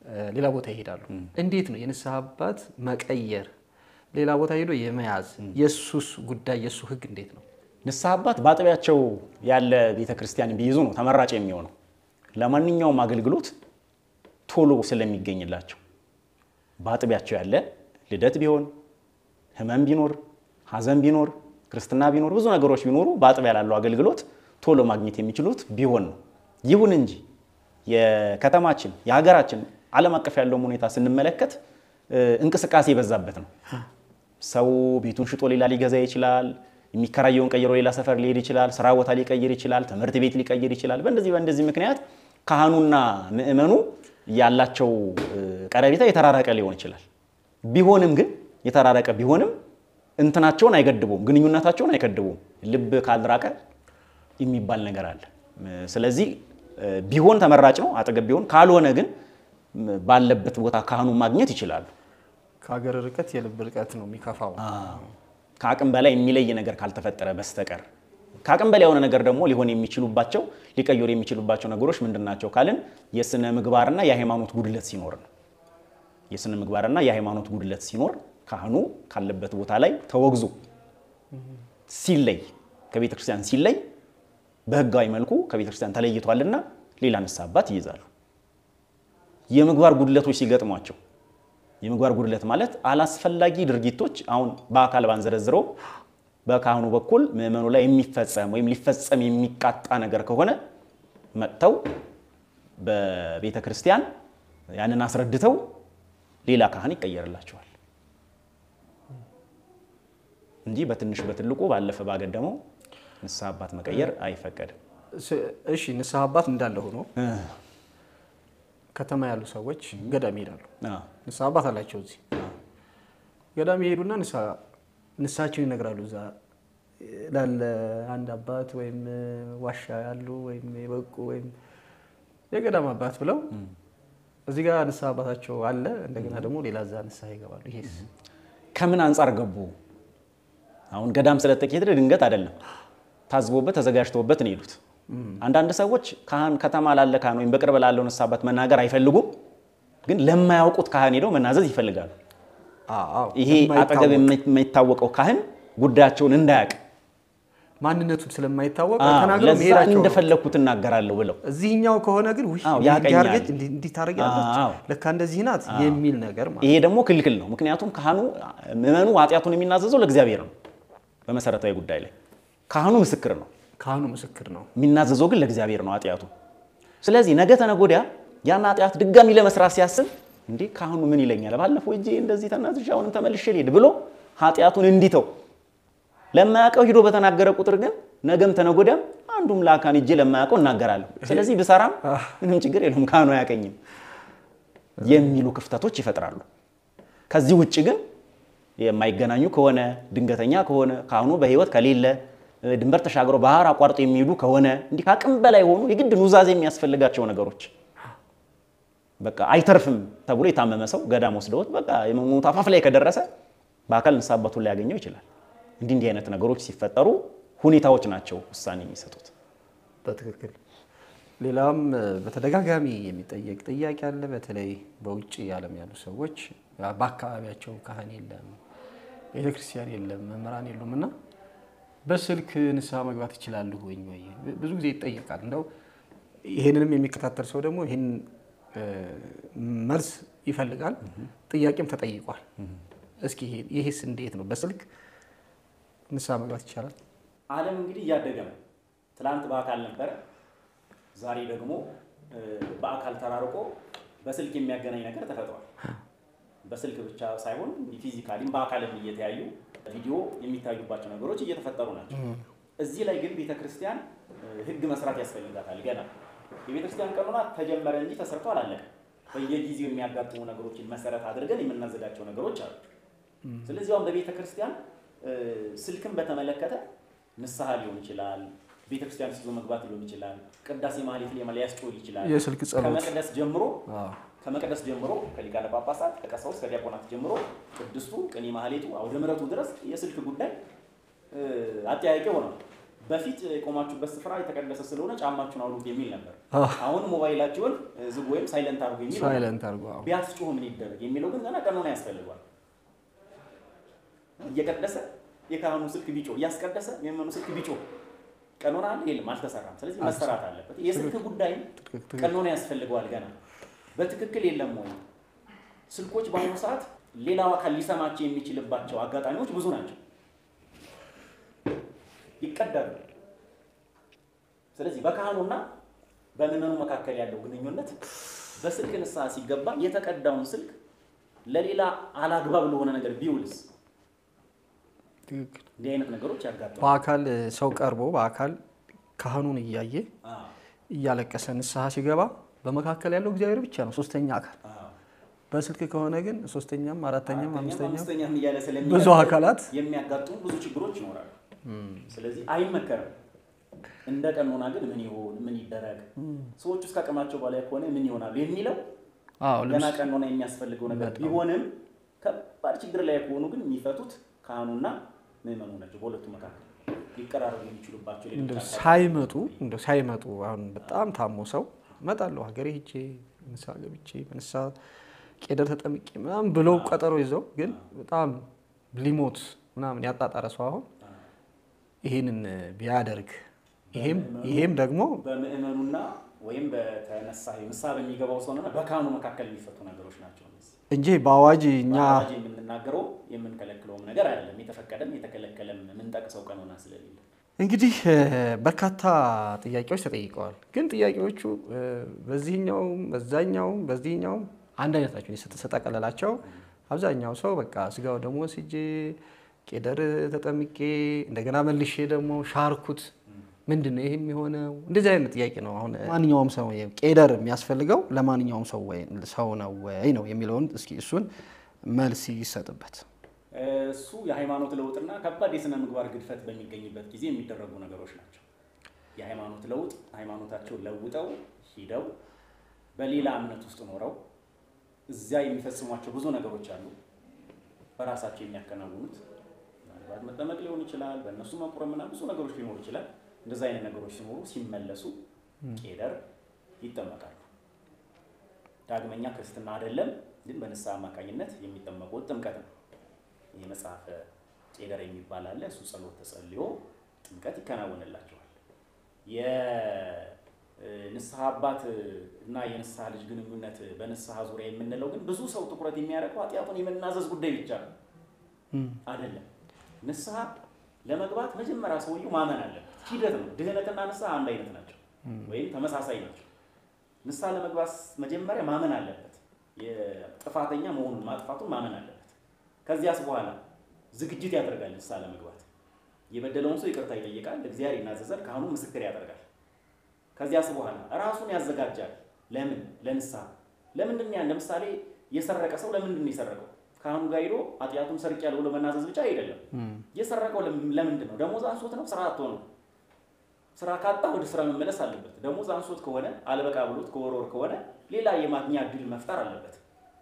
ሌላ ቦታ ይሄዳሉ። እንዴት ነው የንስሐ አባት መቀየር ሌላ ቦታ ሄዶ የመያዝ የእሱስ ጉዳይ የእሱ ህግ እንዴት ነው? ንስሐ አባት በአጥቢያቸው ያለ ቤተ ክርስቲያን ቢይዙ ነው ተመራጭ የሚሆነው ለማንኛውም አገልግሎት ቶሎ ስለሚገኝላቸው በአጥቢያቸው ያለ ልደት ቢሆን ህመም ቢኖር ሐዘን ቢኖር ክርስትና ቢኖር ብዙ ነገሮች ቢኖሩ በአጥቢያ ላለው አገልግሎት ቶሎ ማግኘት የሚችሉት ቢሆን ነው። ይሁን እንጂ የከተማችን የሀገራችን ዓለም አቀፍ ያለውን ሁኔታ ስንመለከት እንቅስቃሴ የበዛበት ነው። ሰው ቤቱን ሽጦ ሌላ ሊገዛ ይችላል። የሚከራየውን ቀይሮ ሌላ ሰፈር ሊሄድ ይችላል። ስራ ቦታ ሊቀይር ይችላል። ትምህርት ቤት ሊቀይር ይችላል። በእንደዚህ በእንደዚህ ምክንያት ካህኑና ምእመኑ ያላቸው ቀረቤታ የተራረቀ ሊሆን ይችላል። ቢሆንም ግን የተራረቀ ቢሆንም እንትናቸውን አይገድቡም፣ ግንኙነታቸውን አይገድቡም። ልብ ካልራቀ የሚባል ነገር አለ። ስለዚህ ቢሆን ተመራጭ ነው አጠገብ ቢሆን፣ ካልሆነ ግን ባለበት ቦታ ካህኑን ማግኘት ይችላሉ። ከሀገር ርቀት የልብ ርቀት ነው የሚከፋው። ከአቅም በላይ የሚለይ ነገር ካልተፈጠረ በስተቀር ከአቅም በላይ የሆነ ነገር ደግሞ ሊሆን የሚችሉባቸው ሊቀየሩ የሚችሉባቸው ነገሮች ምንድን ናቸው ካልን የስነ ምግባርና የሃይማኖት ጉድለት ሲኖር ነው። የስነ ምግባርና የሃይማኖት ጉድለት ሲኖር ካህኑ ካለበት ቦታ ላይ ተወግዞ ሲለይ ከቤተ ክርስቲያን ሲለይ በህጋዊ መልኩ ከቤተ ክርስቲያን ተለይቷልና ሌላ ንስሐ አባት ይይዛሉ። የምግባር ጉድለቶች ሲገጥሟቸው የምግባር ጉድለት ማለት አላስፈላጊ ድርጊቶች አሁን በአካል ባንዘረዝረው በካህኑ በኩል ምዕመኑ ላይ የሚፈጸም ወይም ሊፈጸም የሚቃጣ ነገር ከሆነ መጥተው በቤተ ክርስቲያን ያንን አስረድተው ሌላ ካህን ይቀየርላቸዋል እንጂ በትንሽ በትልቁ ባለፈ ባገደመው ንስሐ አባት መቀየር አይፈቀድም። እሺ ንስሐ አባት እንዳለ ሆኖ ከተማ ያሉ ሰዎች ገዳም ይሄዳሉ። ንስሐ አባት አላቸው። እዚህ ገዳም ይሄዱና ንስሐቸውን ይነግራሉ። እዛ ላለ አንድ አባት ወይም ዋሻ ያሉ ወይም የበቁ ወይም የገዳም አባት ብለው እዚህ ጋር ንስሐ አባታቸው አለ። እንደገና ደግሞ ሌላ እዛ ንስሐ ይገባሉ። ይሄስ ከምን አንጻር ገቡ? አሁን ገዳም ስለተኬደ ድንገት አይደለም። ታዝቦበት ተዘጋጅተውበት ነው የሄዱት። አንዳንድ ሰዎች ካህን ከተማ ላለ ካህን ወይም በቅርብ ላለው ንስሐ አባት መናገር አይፈልጉም፣ ግን ለማያውቁት ካህን ሄደው መናዘዝ ይፈልጋሉ። ይሄ አጠገብ የማይታወቀው ካህን ጉዳያቸውን እንዳያውቅ ማንነቱን ስለማይታወቅ አዎ፣ ተናግረው ለዛ መሄዳቸው ነው። እንደፈለግኩት እናገራለሁ ብለው እዚህኛው ከሆነ ግን ውይ አዎ፣ እንዲህ ያቀኛል። አድርገች እንዲህ እንዲህ ታደርጊያለች አዎ። ለካ እንደዚህ ናት የሚል ነገር ማለት ይሄ ደግሞ ክልክል ነው። ምክንያቱም ካህኑ ምዕመኑ ኃጢአቱን የሚናዘዘው ለእግዚአብሔር ነው። በመሰረታዊ ጉዳይ ላይ ካህኑ ምስክር ነው፣ ካህኑ ምስክር ነው። የሚናዘዘው ግን ለእግዚአብሔር ነው ኃጢአቱ። ስለዚህ ነገ ተነገ ወዲያ ያን ኃጢአት ድጋሚ ለመስራት ሲያስብ እንዴ ካህኑ ምን ይለኛል፣ ባለፈው እጄ እንደዚህ ተናዝዤ አሁንም ተመልሼ ልሄድ ብሎ ኃጢአቱን እንዲተው ለማያውቀው ሂዶ በተናገረ ቁጥር ግን ነገም ተነገ ወዲያም አንዱም ለአካን እጄ ለማያውቀው እናገራለሁ። ስለዚህ ብሰራም ምንም ችግር የለም ካህኑ አያውቀኝም የሚሉ ክፍተቶች ይፈጥራሉ። ከዚህ ውጭ ግን የማይገናኙ ከሆነ ድንገተኛ ከሆነ ካህኑ በሕይወት ከሌለ ድንበር ተሻግረው ባህር አቋርጦ የሚሄዱ ከሆነ እንዲህ ከአቅም በላይ የሆኑ የግድ ኑዛዜ የሚያስፈልጋቸው ነገሮች በቃ አይተርፍም ተብሎ የታመመ ሰው ገዳም ወስደውት በቃ የመሞት አፋፍ ላይ ከደረሰ በአካል ንስሐ አባቱን ሊያገኘው ይችላል። እንዲህ እንዲህ አይነት ነገሮች ሲፈጠሩ ሁኔታዎች ናቸው ውሳኔ የሚሰጡት። በትክክል ሌላም በተደጋጋሚ የሚጠየቅ ጥያቄ አለ። በተለይ በውጭ ዓለም ያሉ ሰዎች በአካባቢያቸው ካህን የለም፣ ቤተክርስቲያን የለም፣ መምህራን የሉም እና በስልክ ንስሐ መግባት ይችላሉ ወይ ወይ ብዙ ጊዜ ይጠየቃል። እንደው ይህንንም የሚከታተል ሰው ደግሞ ይህን መልስ ይፈልጋል። ጥያቄም ተጠይቋል። እስኪ ይሄ- ይሄስ እንዴት ነው? በስልክ ንስሐ መግባት ይቻላል? ዓለም እንግዲህ እያደገ ነው። ትላንት በአካል ነበረ፣ ዛሬ ደግሞ በአካል ተራርቆ በስልክ የሚያገናኝ ነገር ተፈጥሯል። በስልክ ብቻ ሳይሆን ፊዚካሊም በአካልም እየተያዩ ቪዲዮ የሚታዩባቸው ነገሮች እየተፈጠሩ ናቸው። እዚህ ላይ ግን ቤተክርስቲያን ሕግ መስራት ያስፈልጋታል። ገና የቤተክርስቲያን ቀኖና ተጀመረ እንጂ ተሰርቶ አላለቀም። በየጊዜው የሚያጋጥሙ ነገሮችን መሰረት አድርገን የምናዘጋቸው ነገሮች አሉ። ስለዚህ አሁን በቤተ ክርስቲያን ስልክን በተመለከተ ንስሐ ሊሆን ይችላል፣ ቤተ ክርስቲያን ይዞ መግባት ሊሆን ይችላል፣ ቅዳሴ ማህሌት ላይ ሊያስጮህ ይችላል። የስልክ ጸሎት ከመቅደስ ጀምሮ አዎ። ከመቅደስ ጀምሮ ከሊቃነ ጳጳሳት ከቀሳውስት ከዲያቆናት ጀምሮ ቅድስቱ ቅኔ ማህሌቱ አውደ ምሕረቱ ድረስ የስልክ ጉዳይ እ፣ አጠያያቂ ሆኗል። በፊት የቆማችሁበት ስፍራ የተቀደሰ ስለሆነ ጫማችሁን አውሉት የሚል ነበር። አዎ። አሁን ሞባይላችሁን ዝግ ወይም ሳይለንት አድርጉ የሚል ነው። ሳይለንት አድርጎ አዎ። ቢያስጮህ ምን ይደረግ የሚለው ግን ገና ቀኖና ያስፈልጓል። እየቀደሰ የካህኑ ስልክ ቢጮ እያስቀደሰ የመኑ ስልክ ቢጮ ቀኖና አለ የለም፣ አልተሰራም። ስለዚህ መሰራት አለበት። የስልክ ጉዳይም ትክክል። ቀኖና ያስፈልገዋል። ገና በትክክል የለም ወይ? ስልኮች በአሁኑ ሰዓት ሌላው አካል ሊሰማቸው የሚችልባቸው አጋጣሚዎች ብዙ ናቸው። ይቀዳሉ። ስለዚህ በካህኑና በምዕመኑ መካከል ያለው ግንኙነት በስልክ ንስሐ ሲገባ የተቀዳውን ስልክ ለሌላ አላግባብ ለሆነ ነገር ቢውልስ ትክክል። እንዲህ አይነት ነገሮች ያጋጥማል። በአካል ሰው ቀርቦ በአካል ካህኑን እያየ አዎ፣ እያለቀሰ ንስሐ ሲገባ በመካከል ያለው እግዚአብሔር ብቻ ነው፣ ሶስተኛ አካል። አዎ። በስልክ ከሆነ ግን ሶስተኛም አራተኛም አራተኛም አምስተኛም አምስተኛም እያለ ብዙ ስለሚቀጥል አካላት የሚያጋጥሙ ብዙ ችግሮች ይኖራሉ። ስለዚህ አይመከርም። እንደ ቀኖና ግን ምን ይሆን ምን ይደረግ፣ ሰዎች እስከ አቅማቸው በላይ ከሆነ ምን ይሆናሉ የሚለው አዎ ገና ልብስ ቀኖና የሚያስፈልገው ነገር በጣም። ቢሆንም ከባድ ችግር ላይ ከሆኑ ግን የሚፈቱት ካህኑና ምዕመኑ ናቸው። በሁለቱ መካከል ሊቀራረቡ የሚችሉባቸው ሌሎች እንደው አካላት ሳይመጡ እንደው ሳይመጡ አሁን በጣም ታሞ ሰው እመጣለሁ ሀገሬ ሄጄ ንስሐ ገብቼ በንስሐ ቄደር ተጠምቄ ምናምን ብለው ቀጠሮ ይዘው ግን በጣም ሊሞት ምናምን ያጣጣረ ሰው አሁን ይሄንን ቢያደርግ ይሄም ይሄም ደግሞ በምዕመኑና ወይም በተነሳ ንስሐ በሚገባው ሰውና በካህኑ መካከል የሚፈቱ ነገሮች ናቸው። እነዚህ እንጂ በአዋጅ እኛ በአዋጅ የምንናገረው የምንከለክለውም ነገር አይደለም። የተፈቀደም የተከለከለም የምንጠቅሰው ቀኖና ስለሌለ እንግዲህ እ፣ በርካታ ጥያቄዎች ተጠይቀዋል። ግን ጥያቄዎቹ እ፣ በዚህኛውም በዛኛውም በዚህኛውም አንድ አይነት ናቸው። እኔ ስጥ- ስጠቀለላቸው አብዛኛው ሰው በቃ ስጋው ደግሞ ወስጄ ቄደር ተጠምቄ እንደገና መልሼ ደግሞ ሻርኩት ምንድን ነው ይህ የሚሆነው? እንደዚህ አይነት ጥያቄ ነው። አሁን ማንኛውም ሰው ቄደር የሚያስፈልገው ለማንኛውም ሰው ወይ ሰው ነው ወይ ነው የሚለውን እስኪ እሱን መልስ ይሰጥበት። እሱ የሃይማኖት ለውጥና ከባድ የስነ ምግባር ግድፈት በሚገኝበት ጊዜ የሚደረጉ ነገሮች ናቸው። የሃይማኖት ለውጥ ሃይማኖታቸውን ለውጠው ሂደው በሌላ እምነት ውስጥ ኖረው እዚያ የሚፈጽሟቸው ብዙ ነገሮች አሉ። በራሳቸው የሚያከናውኑት ምናልባት መጠመቅ ሊሆን ይችላል፣ በእነሱ መቁረምና ብዙ ነገሮች ሊኖሩ ይችላል። እንደዚ አይነት ነገሮች ሲኖሩ ሲመለሱ ቄደር ይጠመቃሉ። ዳግመኛ ክርስትና አይደለም፣ ግን በንስሐ አማካኝነት የሚጠመቁት ጥምቀት ነው። ይህ መጽሐፈ ቄደር የሚባል አለ። እሱ ጸሎት ተጸልዮ ጥምቀት ይከናወንላቸዋል። የንስሐ አባት እና የንስሐ ልጅ ግንኙነት በንስሐ ዙሪያ የምንለው ግን ብዙ ሰው ትኩረት የሚያደርገው ኃጢአቱን የመናዘዝ ጉዳይ ብቻ ነው አይደለም። ንስሐ ለመግባት መጀመሪያ ሰውየው ማመን አለበት። ሂደት ነው። ድህነትና ንስሐ አንድ አይነት ናቸው ወይም ተመሳሳይ ናቸው። ንስሐ ለመግባት መጀመሪያ ማመን አለበት። የጥፋተኛ መሆኑን ማጥፋቱን ማመን አለበት። ከዚያስ በኋላ ዝግጅት ያደርጋል። ንስሐ ለመግባት የበደለውን ሰው ይቅርታ ይጠይቃል፣ እግዚአብሔር ይናዘዛል፣ ካህኑ ምስክር ያደርጋል። ከዚያስ በኋላ ራሱን ያዘጋጃል። ለምን? ለንስሐ። ለምንድን ነው ያን? ለምሳሌ የሰረቀ ሰው ለምንድን ነው የሰረቀው? ካህኑ ጋር ሄዶ ኃጢአቱን ሰርቄያለሁ ብሎ መናዘዝ ብቻ አይደለም። የሰረቀው ለምንድን ነው? ደሞዝ አንሶት ነው? ስራ አጥቶ ነው? ስራ ካጣ ወደ ስራ መመለስ አለበት። ደሞዝ አንሶት ከሆነ አልበቃ ብሎት ከወርወር ከሆነ ሌላ የማግኛ እድል መፍጠር አለበት።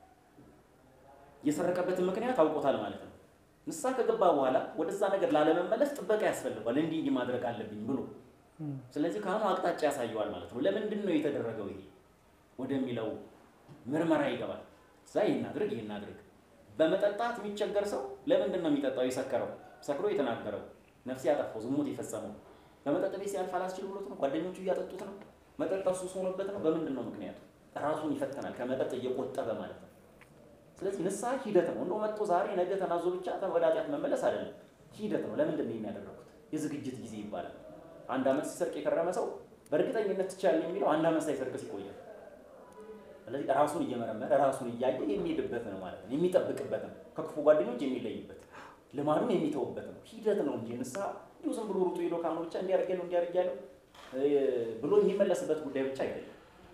የሰረቀበትን ምክንያት አውቆታል ማለት ነው። ንስሐ ከገባ በኋላ ወደዛ ነገር ላለመመለስ ጥበቃ ያስፈልጓል። እንዲህ እንዲህ ማድረግ አለብኝ ብሎ ስለዚህ ካህኑ አቅጣጫ ያሳየዋል ማለት ነው። ለምንድን ነው የተደረገው ይሄ ወደሚለው ምርመራ ይገባል። እዛ ይህን አድርግ ይህን አድርግ። በመጠጣት የሚቸገር ሰው ለምንድን ነው የሚጠጣው? የሰከረው ሰክሮ የተናገረው ነፍስ ያጠፋው ዝሙት የፈጸመው በመጠጥ ቤት ሲያልፍ አላስችል ብሎት ነው? ጓደኞቹ እያጠጡት ነው? መጠጥ ሱስ ሆኖበት ነው? በምንድን ነው ምክንያቱ? ራሱን ይፈተናል ከመጠጥ እየቆጠበ ማለት ነው። ስለዚህ ንስሐ ሂደት ነው። እንደው መጥቶ ዛሬ ነገ ተናዞ ብቻ ወደ ኃጢአት መመለስ አይደለም፣ ሂደት ነው። ለምንድን ነው የሚያደረጉት? የዝግጅት ጊዜ ይባላል። አንድ ዓመት ሲሰርቅ የከረመ ሰው በእርግጠኝነት ትችላለህ የሚለው አንድ ዓመት ሳይሰርቅ ሲቆያል። ስለዚህ ራሱን እየመረመረ ራሱን እያየ የሚሄድበት ነው ማለት ነው። የሚጠብቅበት ነው። ከክፉ ጓደኞች የሚለይበት ልማዱን የሚተውበት ነው። ሂደት ነው እንጂ ንስሐ እንዲሁ ዝም ብሎ ሩጡ ሄዶ ካሁኑ ብቻ እንዲያደርግ ያለው እንዲያደርግ ያለው ብሎ የሚመለስበት ጉዳይ ብቻ አይደለም።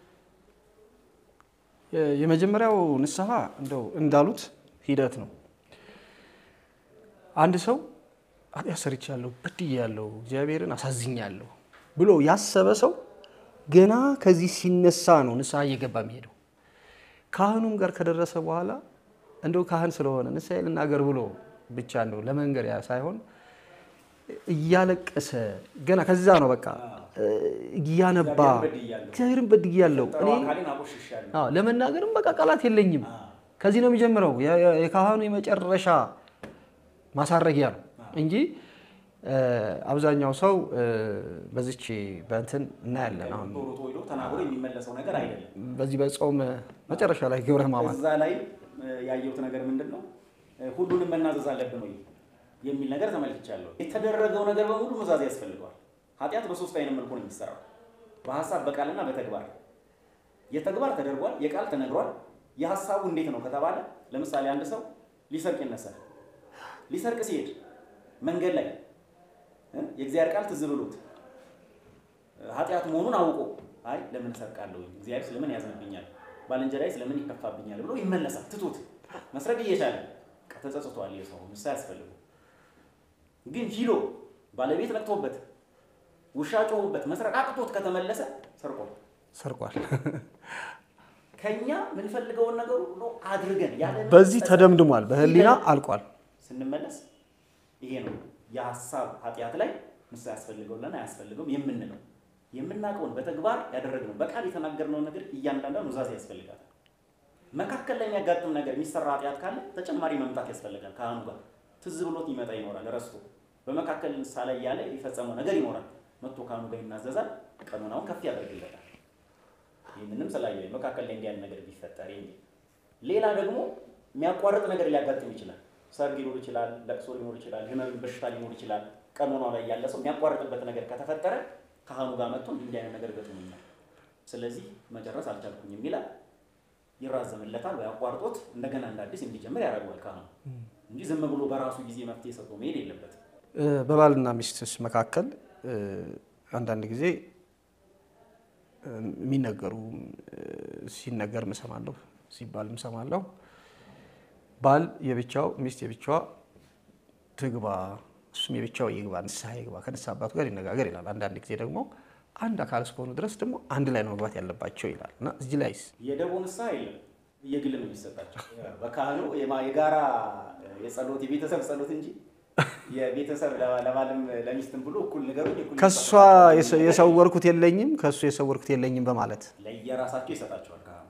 የመጀመሪያው ንስሐ እንደው እንዳሉት ሂደት ነው። አንድ ሰው ኃጢአት ሰርቻለሁ፣ በድያለሁ፣ እግዚአብሔርን አሳዝኛለሁ ብሎ ያሰበ ሰው ገና ከዚህ ሲነሳ ነው ንስሐ እየገባ የሚሄደው። ካህኑም ጋር ከደረሰ በኋላ እንደው ካህን ስለሆነ ንስሐ ልናገር ብሎ ብቻ እንደው ለመንገር ያ ሳይሆን እያለቀሰ ገና ከዛ ነው በቃ እያነባ እግዚአብሔርን በድያለሁ እኔ አዎ ለመናገርም በቃ ቃላት የለኝም። ከዚህ ነው የሚጀምረው። የ- የ- የካህኑ የመጨረሻ ማሳረጊያ ነው እንጂ እ፣ አብዛኛው ሰው እ፣ በዚች በእንትን እናያለን። አሁን ቶሎ ቶሎ ተናግሮ የሚመለሰው ነገር አይደለም። በዚህ በጾም መጨረሻ ላይ ግብረ ሕማማት እዛ ላይ ያየሁት ነገር ምንድን ነው? ሁሉንም መናዘዝ አለብን ወይ የሚል ነገር ተመልክቻለሁ። የተደረገው ነገር በሙሉ ኑዛዜ ያስፈልገዋል። ኃጢአት በሶስት አይነት መልኩ ነው የሚሰራው፣ በሀሳብ በቃልና በተግባር። የተግባር ተደርጓል፣ የቃል ተነግሯል። የሀሳቡ እንዴት ነው ከተባለ ለምሳሌ አንድ ሰው ሊሰርቅ ይነሳል። ሊሰርቅ ሲሄድ መንገድ ላይ እ የእግዚአብሔር ቃል ትዝ ብሎት ኃጢአት መሆኑን አውቆ አይ ለምን እሰርቃለሁ? እግዚአብሔር ስለምን ያዝንብኛል? ባልንጀራዬ ስለምን ይከፋብኛል? ብሎ ይመለሳል። ትቶት መስረቅ እየቻለ በቃ ተጸጽቷል። የሰው ምሳ ያስፈልጉ ግን ሂዶ ባለቤት ነቅቶበት ውሻ ጮሁበት መስረቅ አቅቶት ከተመለሰ ሰርቋል። ሰርቋል። ከኛ የምንፈልገውን ነገር ሁሉ አድርገን ያለ በዚህ ተደምድሟል። በህሊና አልቋል። ስንመለስ ይሄ ነው የሀሳብ ኃጢአት ላይ ንስሐ ያስፈልገውና አያስፈልገውም የምንለው የምናውቀውን በተግባር ያደረግነው በቃል የተናገርነውን ነገር እያንዳንዷ ኑዛዜ ያስፈልጋል። መካከል ላይ የሚያጋጥም ነገር የሚሰራ ኃጢአት ካለ ተጨማሪ መምጣት ያስፈልጋል። ካህኑ ጋር ትዝ ብሎት ይመጣ ይኖራል ረስቶ በመካከል ንስሐ ላይ ያለ የፈጸመው ነገር ይኖራል። መጥቶ ካህኑ ጋር ይናዘዛል። ቀኖናውን ከፍ ያደርግለታል። ይህንንም ስላየ መካከል ላይ እንዲያን ነገር ቢፈጠር የሚል ሌላ ደግሞ የሚያቋርጥ ነገር ሊያጋጥም ይችላል። ሰርግ ሊኖር ይችላል፣ ለቅሶ ሊኖር ይችላል፣ ህመም በሽታ ሊኖር ይችላል። ቀኖናው ላይ ያለ ሰው የሚያቋርጥበት ነገር ከተፈጠረ ካህኑ ጋር መጥቶ እንዲህ አይነት ነገር ገጥሞኛል፣ ስለዚህ መጨረስ አልቻልኩም የሚላል ይራዘምለታል፣ ወይ አቋርጦት እንደገና እንደ አዲስ እንዲጀምር ያደርገዋል ካህኑ እንጂ ዝም ብሎ በራሱ ጊዜ መፍትሄ ሰጥቶ መሄድ የለበትም። እ፣ በባልና ሚስትስ መካከል እ፣ አንዳንድ ጊዜ እ፣ የሚነገሩ እ፣ ሲነገር እሰማለሁ ሲባል እሰማለሁ። ባል የብቻው ሚስት የብቻዋ ትግባ፣ እሱም የብቻው ይግባ፣ ንስሐ ይግባ፣ ከንስሐ አባቱ ጋር ይነጋገር ይላል። አንዳንድ ጊዜ ደግሞ አንድ አካል እስከሆኑ ድረስ ደግሞ አንድ ላይ ነው መግባት ያለባቸው ይላል እና እዚህ ላይስ የደቦ ንስሐ የለም፣ የግል ነው የሚሰጣቸው። በካህኑ የማ- የጋራ የጸሎት የቤተሰብ ጸሎት እንጂ የቤተሰብ ለባ- ለባልም ለሚስትም ብሎ እኩል ንገሩኝ እኩል ከእሷ ይሰጣቸዋል። የሰ- የሰወርኩት የለኝም ከእሱ የሰወርኩት የለኝም በማለት ለየራሳቸው ይሰጣቸዋል ካህኑ።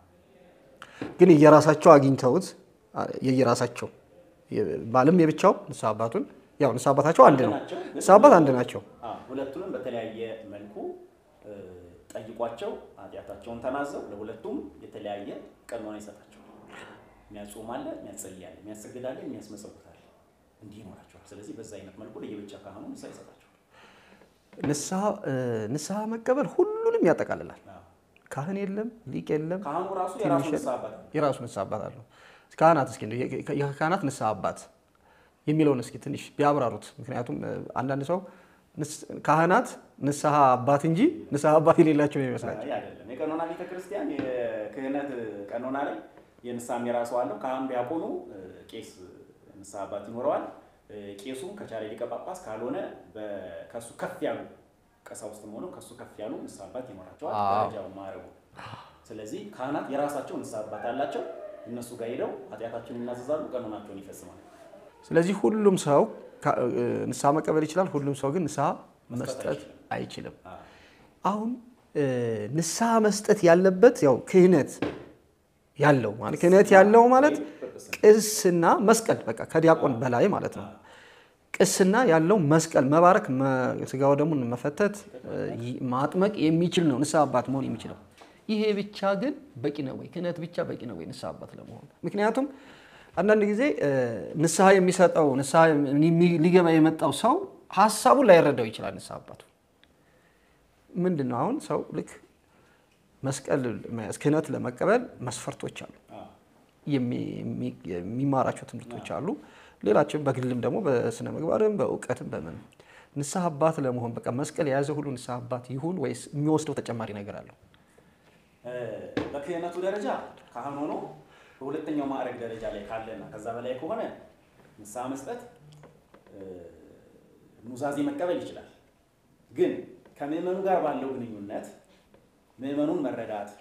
ግን የየራሳቸው አግኝተውት አ- የየራሳቸው የ- ባልም የብቻው ንስሐ አባቱን ያው ንስሐ አባታቸው አንድ ነው። ናቸው፣ ግን ንስሐ አባት አንድ ናቸው። አዎ፣ ሁለቱንም በተለያየ መልኩ እ፣ ጠይቋቸው ኃጢአታቸውን ተናዘው ለሁለቱም የተለያየ ቀኖና ይሰጣቸዋል። የሚያጾም አለ፣ የሚያጸልይ አለ፣ የሚያሰግድ አለ፣ የሚያስመጸውት አለ። እንዲህ ይኖራቸዋል። ስለዚህ በዛ አይነት መልኩ ለየብቻ ካህኑ ንስሐ ይሰጣቸዋል። ንስሐ እ፣ ንስሐ መቀበል ሁሉንም ያጠቃልላል። አዎ። ካህን የለም፣ ሊቅ የለም፣ ካህኑ ራሱ የራሱ ትንሽ ንስሐ አባት ነው። የራሱ ንስሐ አባት አለው። ካህናት እስኪ እንደው የ- የ- የካህናት ንስሐ አባት የሚለውን እስኪ ትንሽ ቢያብራሩት። ምክንያቱም እ፣ አንዳንድ ሰው ንስ- ካህናት ንስሐ አባት እንጂ ንስሐ አባት የሌላቸው ነው ይመስላል። አይ አይደለም። የቀኖና ቤተ ክርስቲያን የክህነት ቀኖና ላይ የንስሐም የራሱ አለው። ካህን ዲያቆኑ እ፣ ቄስ ንስሐ አባት ይኖረዋል። እ፣ ቄሱም ከቻለ ሊቀ ጳጳስ ካልሆነ በ- ከሱ ከፍ ያሉ ቀሳውስትም ሆነው ከሱ ከፍ ያሉ ንስሐ አባት ይኖራቸዋል። አዎ። ደረጃው ማዕረጉ። ስለዚህ ካህናት የራሳቸው ንስሐ አባት አላቸው። እነሱ ጋር ሄደው ኃጢአታቸውን ይናዘዛሉ፣ ቀኖናቸውን ይፈጽማሉ። ስለዚህ ሁሉም ሰው ካ- እ፣ ንስሐ መቀበል ይችላል። ሁሉም ሰው ግን ንስሐ መስጠት መስጠት አይችልም። አዎ። አሁን እ፣ ንስሐ መስጠት ያለበት ያው ክህነት ያለው ማለት ክህነት ያለው ማለት ቅስና መስቀል በቃ ከዲያቆን በላይ ማለት ነው። ቅስና ያለው መስቀል መባረክ፣ መ- ስጋው ደግሞ መፈተት፣ እ፣ ይ- ማጥመቅ የሚችል ነው ንስሐ አባት መሆን የሚችለው። ይሄ ብቻ ግን በቂ ነው ወይ? ክህነት ብቻ በቂ ነው ወይ ንስሐ አባት ለመሆን? ምክንያቱም አንዳንድ ጊዜ እ፣ ንስሐ የሚሰጠው ንስሐ የሚ- ሊገባ የመጣው ሰው ሀሳቡን ላይረዳው ይችላል ንስሐ አባቱ ምንድን ነው አሁን ሰው ልክ መስቀል መያዝ ክህነት ለመቀበል መስፈርቶች አሉ። አዎ። የሚ- የሚ- የሚማራቸው ትምህርቶች አሉ። ሌላቸው በግልም ደግሞ በስነ ምግባርም በእውቀትም በምንም ንስሐ አባት ለመሆን በቃ መስቀል የያዘ ሁሉ ንስሐ አባት ይሁን ወይስ የሚወስደው ተጨማሪ ነገር አለው? እ፣ በክህነቱ ደረጃ ካህን ሆኖ በሁለተኛው ማዕረግ ደረጃ ላይ ካለና ከዛ በላይ ከሆነ ንስሐ መስጠት እ፣ ኑዛዜ መቀበል ይችላል። ግን ከምዕመኑ ጋር ባለው ግንኙነት ምዕመኑን መረዳት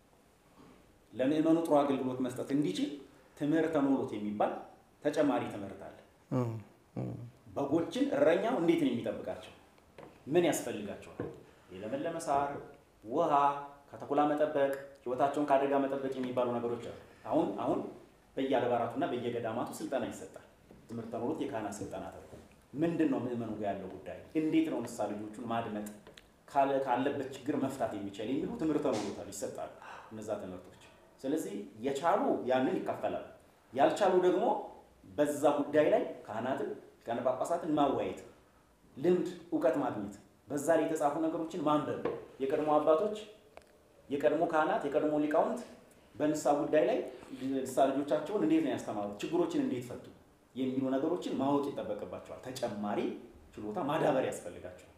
ለምዕመኑ ጥሩ አገልግሎት መስጠት እንዲችል ትምህርተ ኖሎት የሚባል ተጨማሪ ትምህርት አለ። በጎችን እረኛው እንዴት ነው የሚጠብቃቸው? ምን ያስፈልጋቸዋል? የለመለመ ሳር፣ ውሃ፣ ከተኩላ መጠበቅ፣ ህይወታቸውን ከአደጋ መጠበቅ የሚባሉ ነገሮች አሉ። አሁን አሁን በየአድባራቱና በየገዳማቱ ስልጠና ይሰጣል። ትምህርት ተኖሮት የካህናት ስልጠና ተብሎ ምንድን ነው ምእመኑ ጋር ያለው ጉዳይ እንዴት ነው ንስሐ ልጆቹን ማድመጥ ካለ- ካለበት ችግር መፍታት የሚቻል የሚሉ ትምህርት ተኖሮታል ይሰጣሉ እነዛ ትምህርቶች። ስለዚህ የቻሉ ያንን ይካፈላሉ፣ ያልቻሉ ደግሞ በዛ ጉዳይ ላይ ካህናትን ሊቃነ ጳጳሳትን ማወያየት፣ ልምድ እውቀት ማግኘት፣ በዛ ላይ የተጻፉ ነገሮችን ማንበብ የቀድሞ አባቶች የቀድሞ ካህናት የቀድሞ ሊቃውንት በንስሐ ጉዳይ ላይ ንስሐ ልጆቻቸውን እንዴት ነው ያስተማሩት፣ ችግሮችን እንዴት ፈቱ የሚሉ ነገሮችን ማወቅ ይጠበቅባቸዋል። ተጨማሪ ችሎታ ማዳበር ያስፈልጋቸዋል።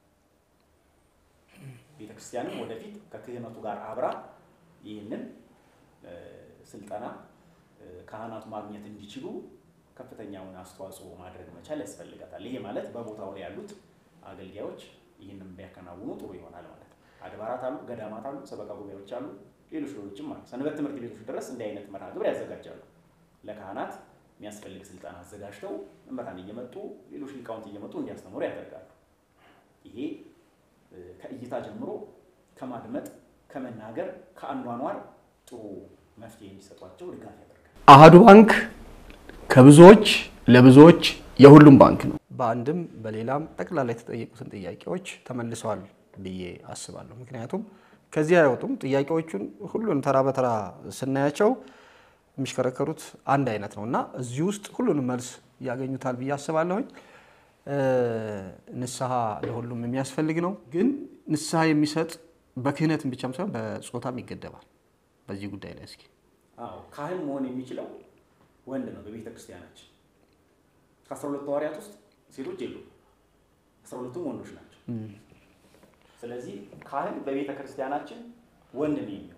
ቤተክርስቲያንም ወደፊት ከክህነቱ ጋር አብራ ይህንን እ፣ ስልጠና እ፣ ካህናቱ ማግኘት እንዲችሉ ከፍተኛውን አስተዋጽኦ ማድረግ መቻል ያስፈልጋታል። ይሄ ማለት በቦታው ላይ ያሉት አገልጋዮች ይህንን ቢያከናውኑ ጥሩ ይሆናል ማለት ነው። አድባራት አሉ፣ ገዳማት አሉ፣ ሰበካ ጉባኤዎች አሉ፣ ሌሎች ሌሎችም አሉ። ሰንበት ትምህርት ቤቶች ድረስ እንዲህ አይነት መርሃ ግብር ያዘጋጃሉ። ለካህናት የሚያስፈልግ ስልጠና አዘጋጅተው መምህራን እየመጡ ሌሎች ሊቃውንት እየመጡ እንዲያስተምሩ ያደርጋሉ። ይሄ እ፣ ከእይታ ጀምሮ ከማድመጥ ከመናገር ከአኗኗር ጥሩ መፍትሄ እንዲሰጧቸው ድጋፍ ያደርጋል። አሃዱ ባንክ ከብዙዎች ለብዙዎች የሁሉም ባንክ ነው። በአንድም በሌላም ጠቅላላ የተጠየቁትን ጥያቄዎች ተመልሰዋል ብዬ አስባለሁ። ምክንያቱም ከዚህ አይወጡም። ጥያቄዎቹን ሁሉን ተራ በተራ ስናያቸው የሚሽከረከሩት አንድ አይነት ነው እና እዚህ ውስጥ ሁሉንም መልስ ያገኙታል ብዬ አስባለሁኝ። እ፣ ንስሐ ለሁሉም የሚያስፈልግ ነው። ግን ንስሐ የሚሰጥ በክህነትም ብቻም ሳይሆን በጾታም ይገደባል። በዚህ ጉዳይ ላይ እስኪ አዎ ካህን መሆን የሚችለው ወንድ ነው። በቤተ ክርስቲያናችን ከአስራ ሁለቱ ሐዋርያት ውስጥ ሴቶች የሉም። አስራ ሁለቱም ወንዶች ናቸው። ስለዚህ ካህን በቤተ ክርስቲያናችን ወንድ ነው የሚሆነው።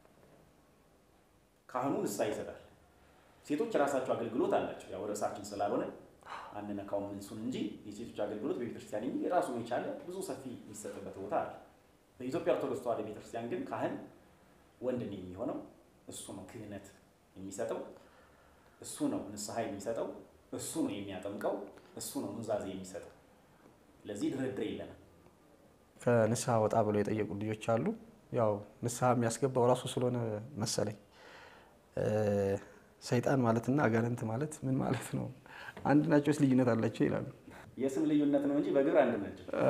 ካህኑ ንስሐ ይሰጣል። ሴቶች የራሳቸው አገልግሎት አላቸው። ያው ርዕሳችን ስላልሆነ አንነካውም እንሱን እንጂ የሴቶች አገልግሎት በቤተ ክርስቲያን የሚል የራሱን የቻለ ብዙ ሰፊ የሚሰጥበት ቦታ አለ። በኢትዮጵያ ኦርቶዶክስ ተዋሕዶ ቤተ ክርስቲያን ግን ካህን ወንድ ነው የሚሆነው። እሱ ነው ክህነት የሚሰጠው፣ እሱ ነው ንስሐ የሚሰጠው፣ እሱ ነው የሚያጠምቀው፣ እሱ ነው ኑዛዜ የሚሰጠው። ለዚህ ድርድር የለንም። ከንስሐ ወጣ ብለው የጠየቁ ልጆች አሉ። ያው ንስሐ የሚያስገባው ራሱ ስለሆነ መሰለኝ እ፣ ሰይጣን ማለትና አጋንንት ማለት ምን ማለት ነው? አንድ ናቸውስ ልዩነት አላቸው ይላሉ። የስም ልዩነት ነው እንጂ በግብር አንድ ናቸው። እ፣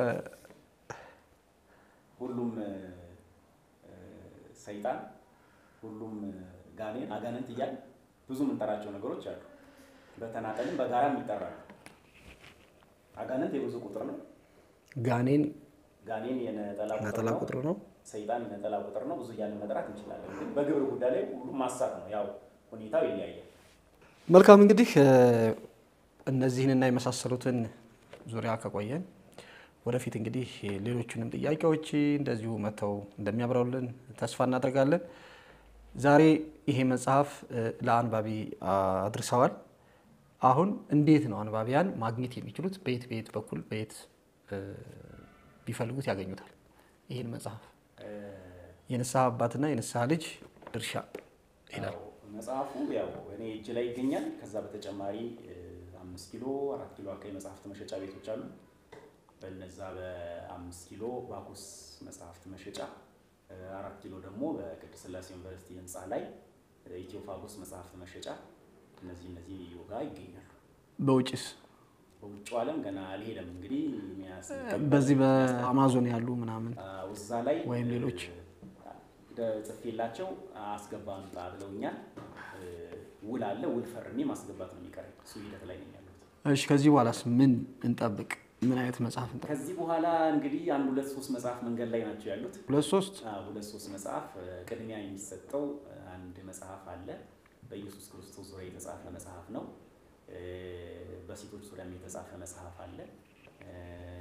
ሁሉም እ፣ እ፣ ሰይጣን ሁሉም እ፣ ጋኔን አጋንንት እያል ብዙ የምንጠራቸው ነገሮች አሉ። በተናጠልም በጋራም ይጠራሉ። አጋንንት የብዙ ቁጥር ነው። ጋኔን ጋኔን የነጠላ ቁጥር ነጠላ ነው። ቁጥር ነው። ሰይጣን የነጠላ ቁጥር ነው። ብዙ እያልን መጥራት እንችላለን። ግን በግብር ጉዳይ ላይ ሁሉም ማሳት ነው። ያው ሁኔታው ይለያያል። መልካም እንግዲህ እ፣ እነዚህንና የመሳሰሉትን ዙሪያ ከቆየን ወደፊት እንግዲህ ሌሎቹንም ጥያቄዎች እንደዚሁ መጥተው እንደሚያብራሩልን ተስፋ እናደርጋለን። ዛሬ ይሄ መጽሐፍ እ፣ ለአንባቢ አድርሰዋል። አሁን እንዴት ነው አንባቢያን ማግኘት የሚችሉት? በየት በየት በኩል በየት እ፣ ቢፈልጉት ያገኙታል? ይህን መጽሐፍ እ፣ የንስሐ አባትና የንስሐ ልጅ ድርሻ ይላል። ያው መጽሐፉ ያው እኔ እጅ ላይ ይገኛል። ከዛ በተጨማሪ እ፣ አምስት ኪሎ አራት ኪሎ አካባቢ መጽሐፍት መሸጫ ቤቶች አሉ። በነዛ በአምስት ኪሎ ባኩስ መጽሐፍት መሸጫ እ፣ አራት ኪሎ ደግሞ በቅድስት ሥላሴ ዩኒቨርሲቲ ህንፃ ላይ እ፣ ኢትዮ ፋጎስ መጽሐፍት መሸጫ እነዚህ እነዚህ ጋር ይገኛሉ። በውጭስ በውጭው ዓለም ገና አልሄደም። እንግዲህ የሚያስ በዚህ በአማዞን ያሉ ምናምን አዎ፣ እዛ ላይ ወይም ሌሎች? እ፣ ጽፌላቸው አስገባ አምጣ ብለውኛል። እ፣ ውል አለ። ውል ፈርሜ ማስገባት ነው የሚቀረኝ። እሱ ሂደት ላይ ነኝ ያለሁት። እሺ ከዚህ በኋላስ ምን እንጠብቅ? ምን አይነት መጽሐፍ እንጠብቅ? ከዚህ በኋላ እንግዲህ አንድ ሁለት ሶስት መጽሐፍ መንገድ ላይ ናቸው ያሉት። ሁለት ሶስት አዎ፣ ሁለት ሶስት መጽሐፍ እ፣ ቅድሚያ የሚሰጠው እ፣ አንድ መጽሐፍ አለ። በኢየሱስ ክርስቶስ ዙሪያ የተጻፈ መጽሐፍ ነው። እ፣ በሴቶች ዙሪያም የተጻፈ መጽሐፍ አለ። እ፣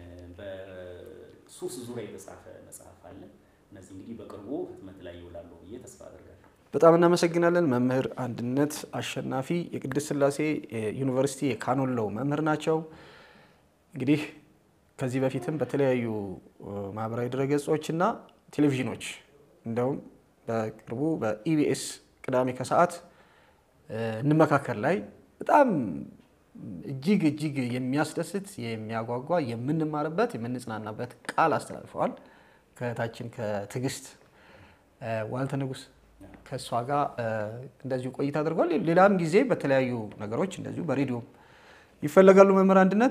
በሱስ ዙሪያ የተጻፈ መጽሐፍ አለ። እነዚህ እንግዲህ በቅርቡ ህትመት ላይ ይውላሉ ብዬ ተስፋ አደርጋለሁ። በጣም እናመሰግናለን። መምህር አንድነት አሸናፊ የቅድስት ሥላሴ ዩኒቨርሲቲ የካኖለው መምህር ናቸው። እንግዲህ ከዚህ በፊትም በተለያዩ እ፣ ማህበራዊ ድረገጾች እና ቴሌቪዥኖች እንደውም በቅርቡ በኢቢኤስ ቅዳሜ ከሰዓት እ፣ እንመካከል ላይ በጣም እጅግ እጅግ የሚያስደስት የሚያጓጓ የምንማርበት የምንጽናናበት ቃል አስተላልፈዋል። ከእህታችን ከትዕግስት ዋልተ ንጉስ ከእሷ ጋር እንደዚሁ ቆይታ አድርጓል። ሌላም ጊዜ በተለያዩ ነገሮች እንደዚሁ በሬዲዮም ይፈለጋሉ መምህር አንድነት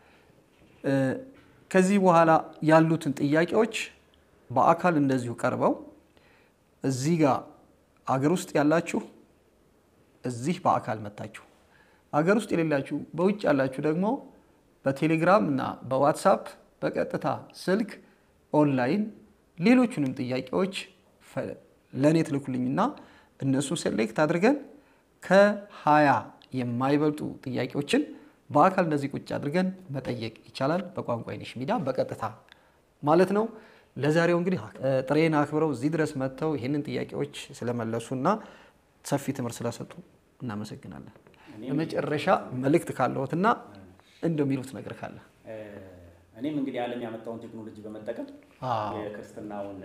ከዚህ በኋላ ያሉትን ጥያቄዎች በአካል እንደዚሁ ቀርበው እዚህ ጋር አገር ውስጥ ያላችሁ እዚህ በአካል መታችሁ፣ አገር ውስጥ የሌላችሁ በውጭ ያላችሁ ደግሞ በቴሌግራም እና በዋትሳፕ በቀጥታ ስልክ ኦንላይን ሌሎቹንም ጥያቄዎች ለእኔ ትልኩልኝና እነሱን ሴሌክት አድርገን ከሀያ የማይበልጡ ጥያቄዎችን በአካል እንደዚህ ቁጭ አድርገን መጠየቅ ይቻላል። በቋንቋ አይነሽ ሚዲያ በቀጥታ ማለት ነው። ለዛሬው እንግዲህ ጥሬን አክብረው እዚህ ድረስ መጥተው ይህንን ጥያቄዎች ስለመለሱና ሰፊ ትምህርት ስለሰጡ እናመሰግናለን። በመጨረሻ መልእክት ካለዎትና እንደሚሉት ነገር ካለ እኔም እንግዲህ ዓለም ያመጣውን ቴክኖሎጂ በመጠቀም የክርስትናውን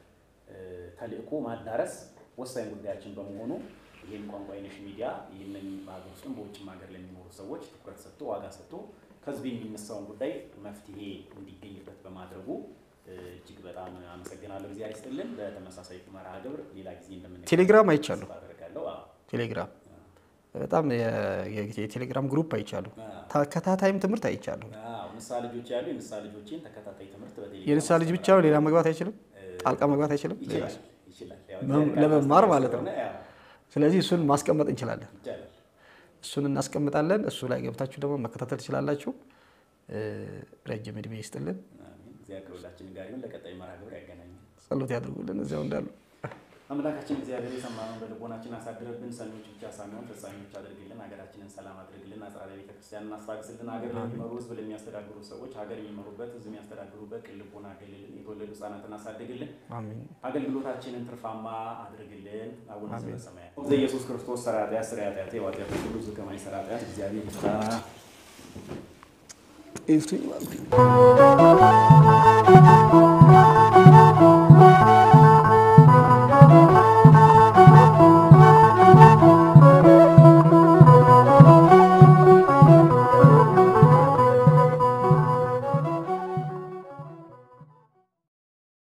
ተልእኮ ማዳረስ ወሳኝ ጉዳያችን በመሆኑ ይህን ቋንቋ አይነሽ ሚዲያ ይህንን በሀገር ውስጥም በውጭም ሀገር ለሚኖሩ ሰዎች ትኩረት ሰጥቶ ዋጋ ሰጥቶ ከህዝብ የሚነሳውን ጉዳይ መፍትሄ እንዲገኝበት በማድረጉ እጅግ በጣም አመሰግናለሁ። ጊዜ ይስጥልን። በተመሳሳይ መርሃ ግብር ሌላ ጊዜ እንደምን ቴሌግራም አይቻለሁ። አደርጋለሁ። ቴሌግራም በጣም የቴሌግራም ግሩፕ አይቻለሁ። ተከታታይም ትምህርት አይቻለሁ። ንስሐ ልጆች ያሉ የንስሐ ልጆችን ተከታታይ ትምህርት በቴሌግራም የንስሐ ልጅ ብቻ ሌላ መግባት አይችልም፣ ጣልቃ መግባት አይችልም፣ ይችላል ይችላል። ያው ለመማር ማለት ነው። ስለሆነ ያው ስለዚህ እሱን ማስቀመጥ እንችላለን። ይቻላል። እሱን እናስቀምጣለን። እሱ ላይ ገብታችሁ ደግሞ መከታተል ትችላላችሁ። ረጅም እድሜ ይስጥልን፣ አሜን። እግዚአብሔር ከሁላችን ጋር ይሁን። ለቀጣይ መርሃ ግብር ያገናኘን። ጸሎት ያድርጉልን እዚያው እንዳሉ አምላካችን እግዚአብሔር የሰማነውን በልቦናችን አሳድረብን፣ ሰሚዎች ብቻ ሳንሆን ፈጻሚዎች አድርግልን። ሀገራችንን ሰላም አድርግልን። አጽራረ ቤተክርስቲያንን አስታግስልን። ሀገር ለሚመሩ ህዝብ ለሚያስተዳድሩ ሰዎች ሀገር የሚመሩበት ህዝብ የሚያስተዳድሩበት ቅን ልቦና አገልልን። የተወለዱ ህጻናትን አሳድግልን። አሜን። አገልግሎታችንን ትርፋማ አድርግልን። አቡነ ዘበሰማያት ዘኢየሱስ ክርስቶስ ሠራያ ኃጢአት ሥራየ ኃጢአት የዋጢአት ሁሉ ዝከማይ ሠራያ ኃጢአት እግዚአብሔር ይፍታ። ኤፍቱ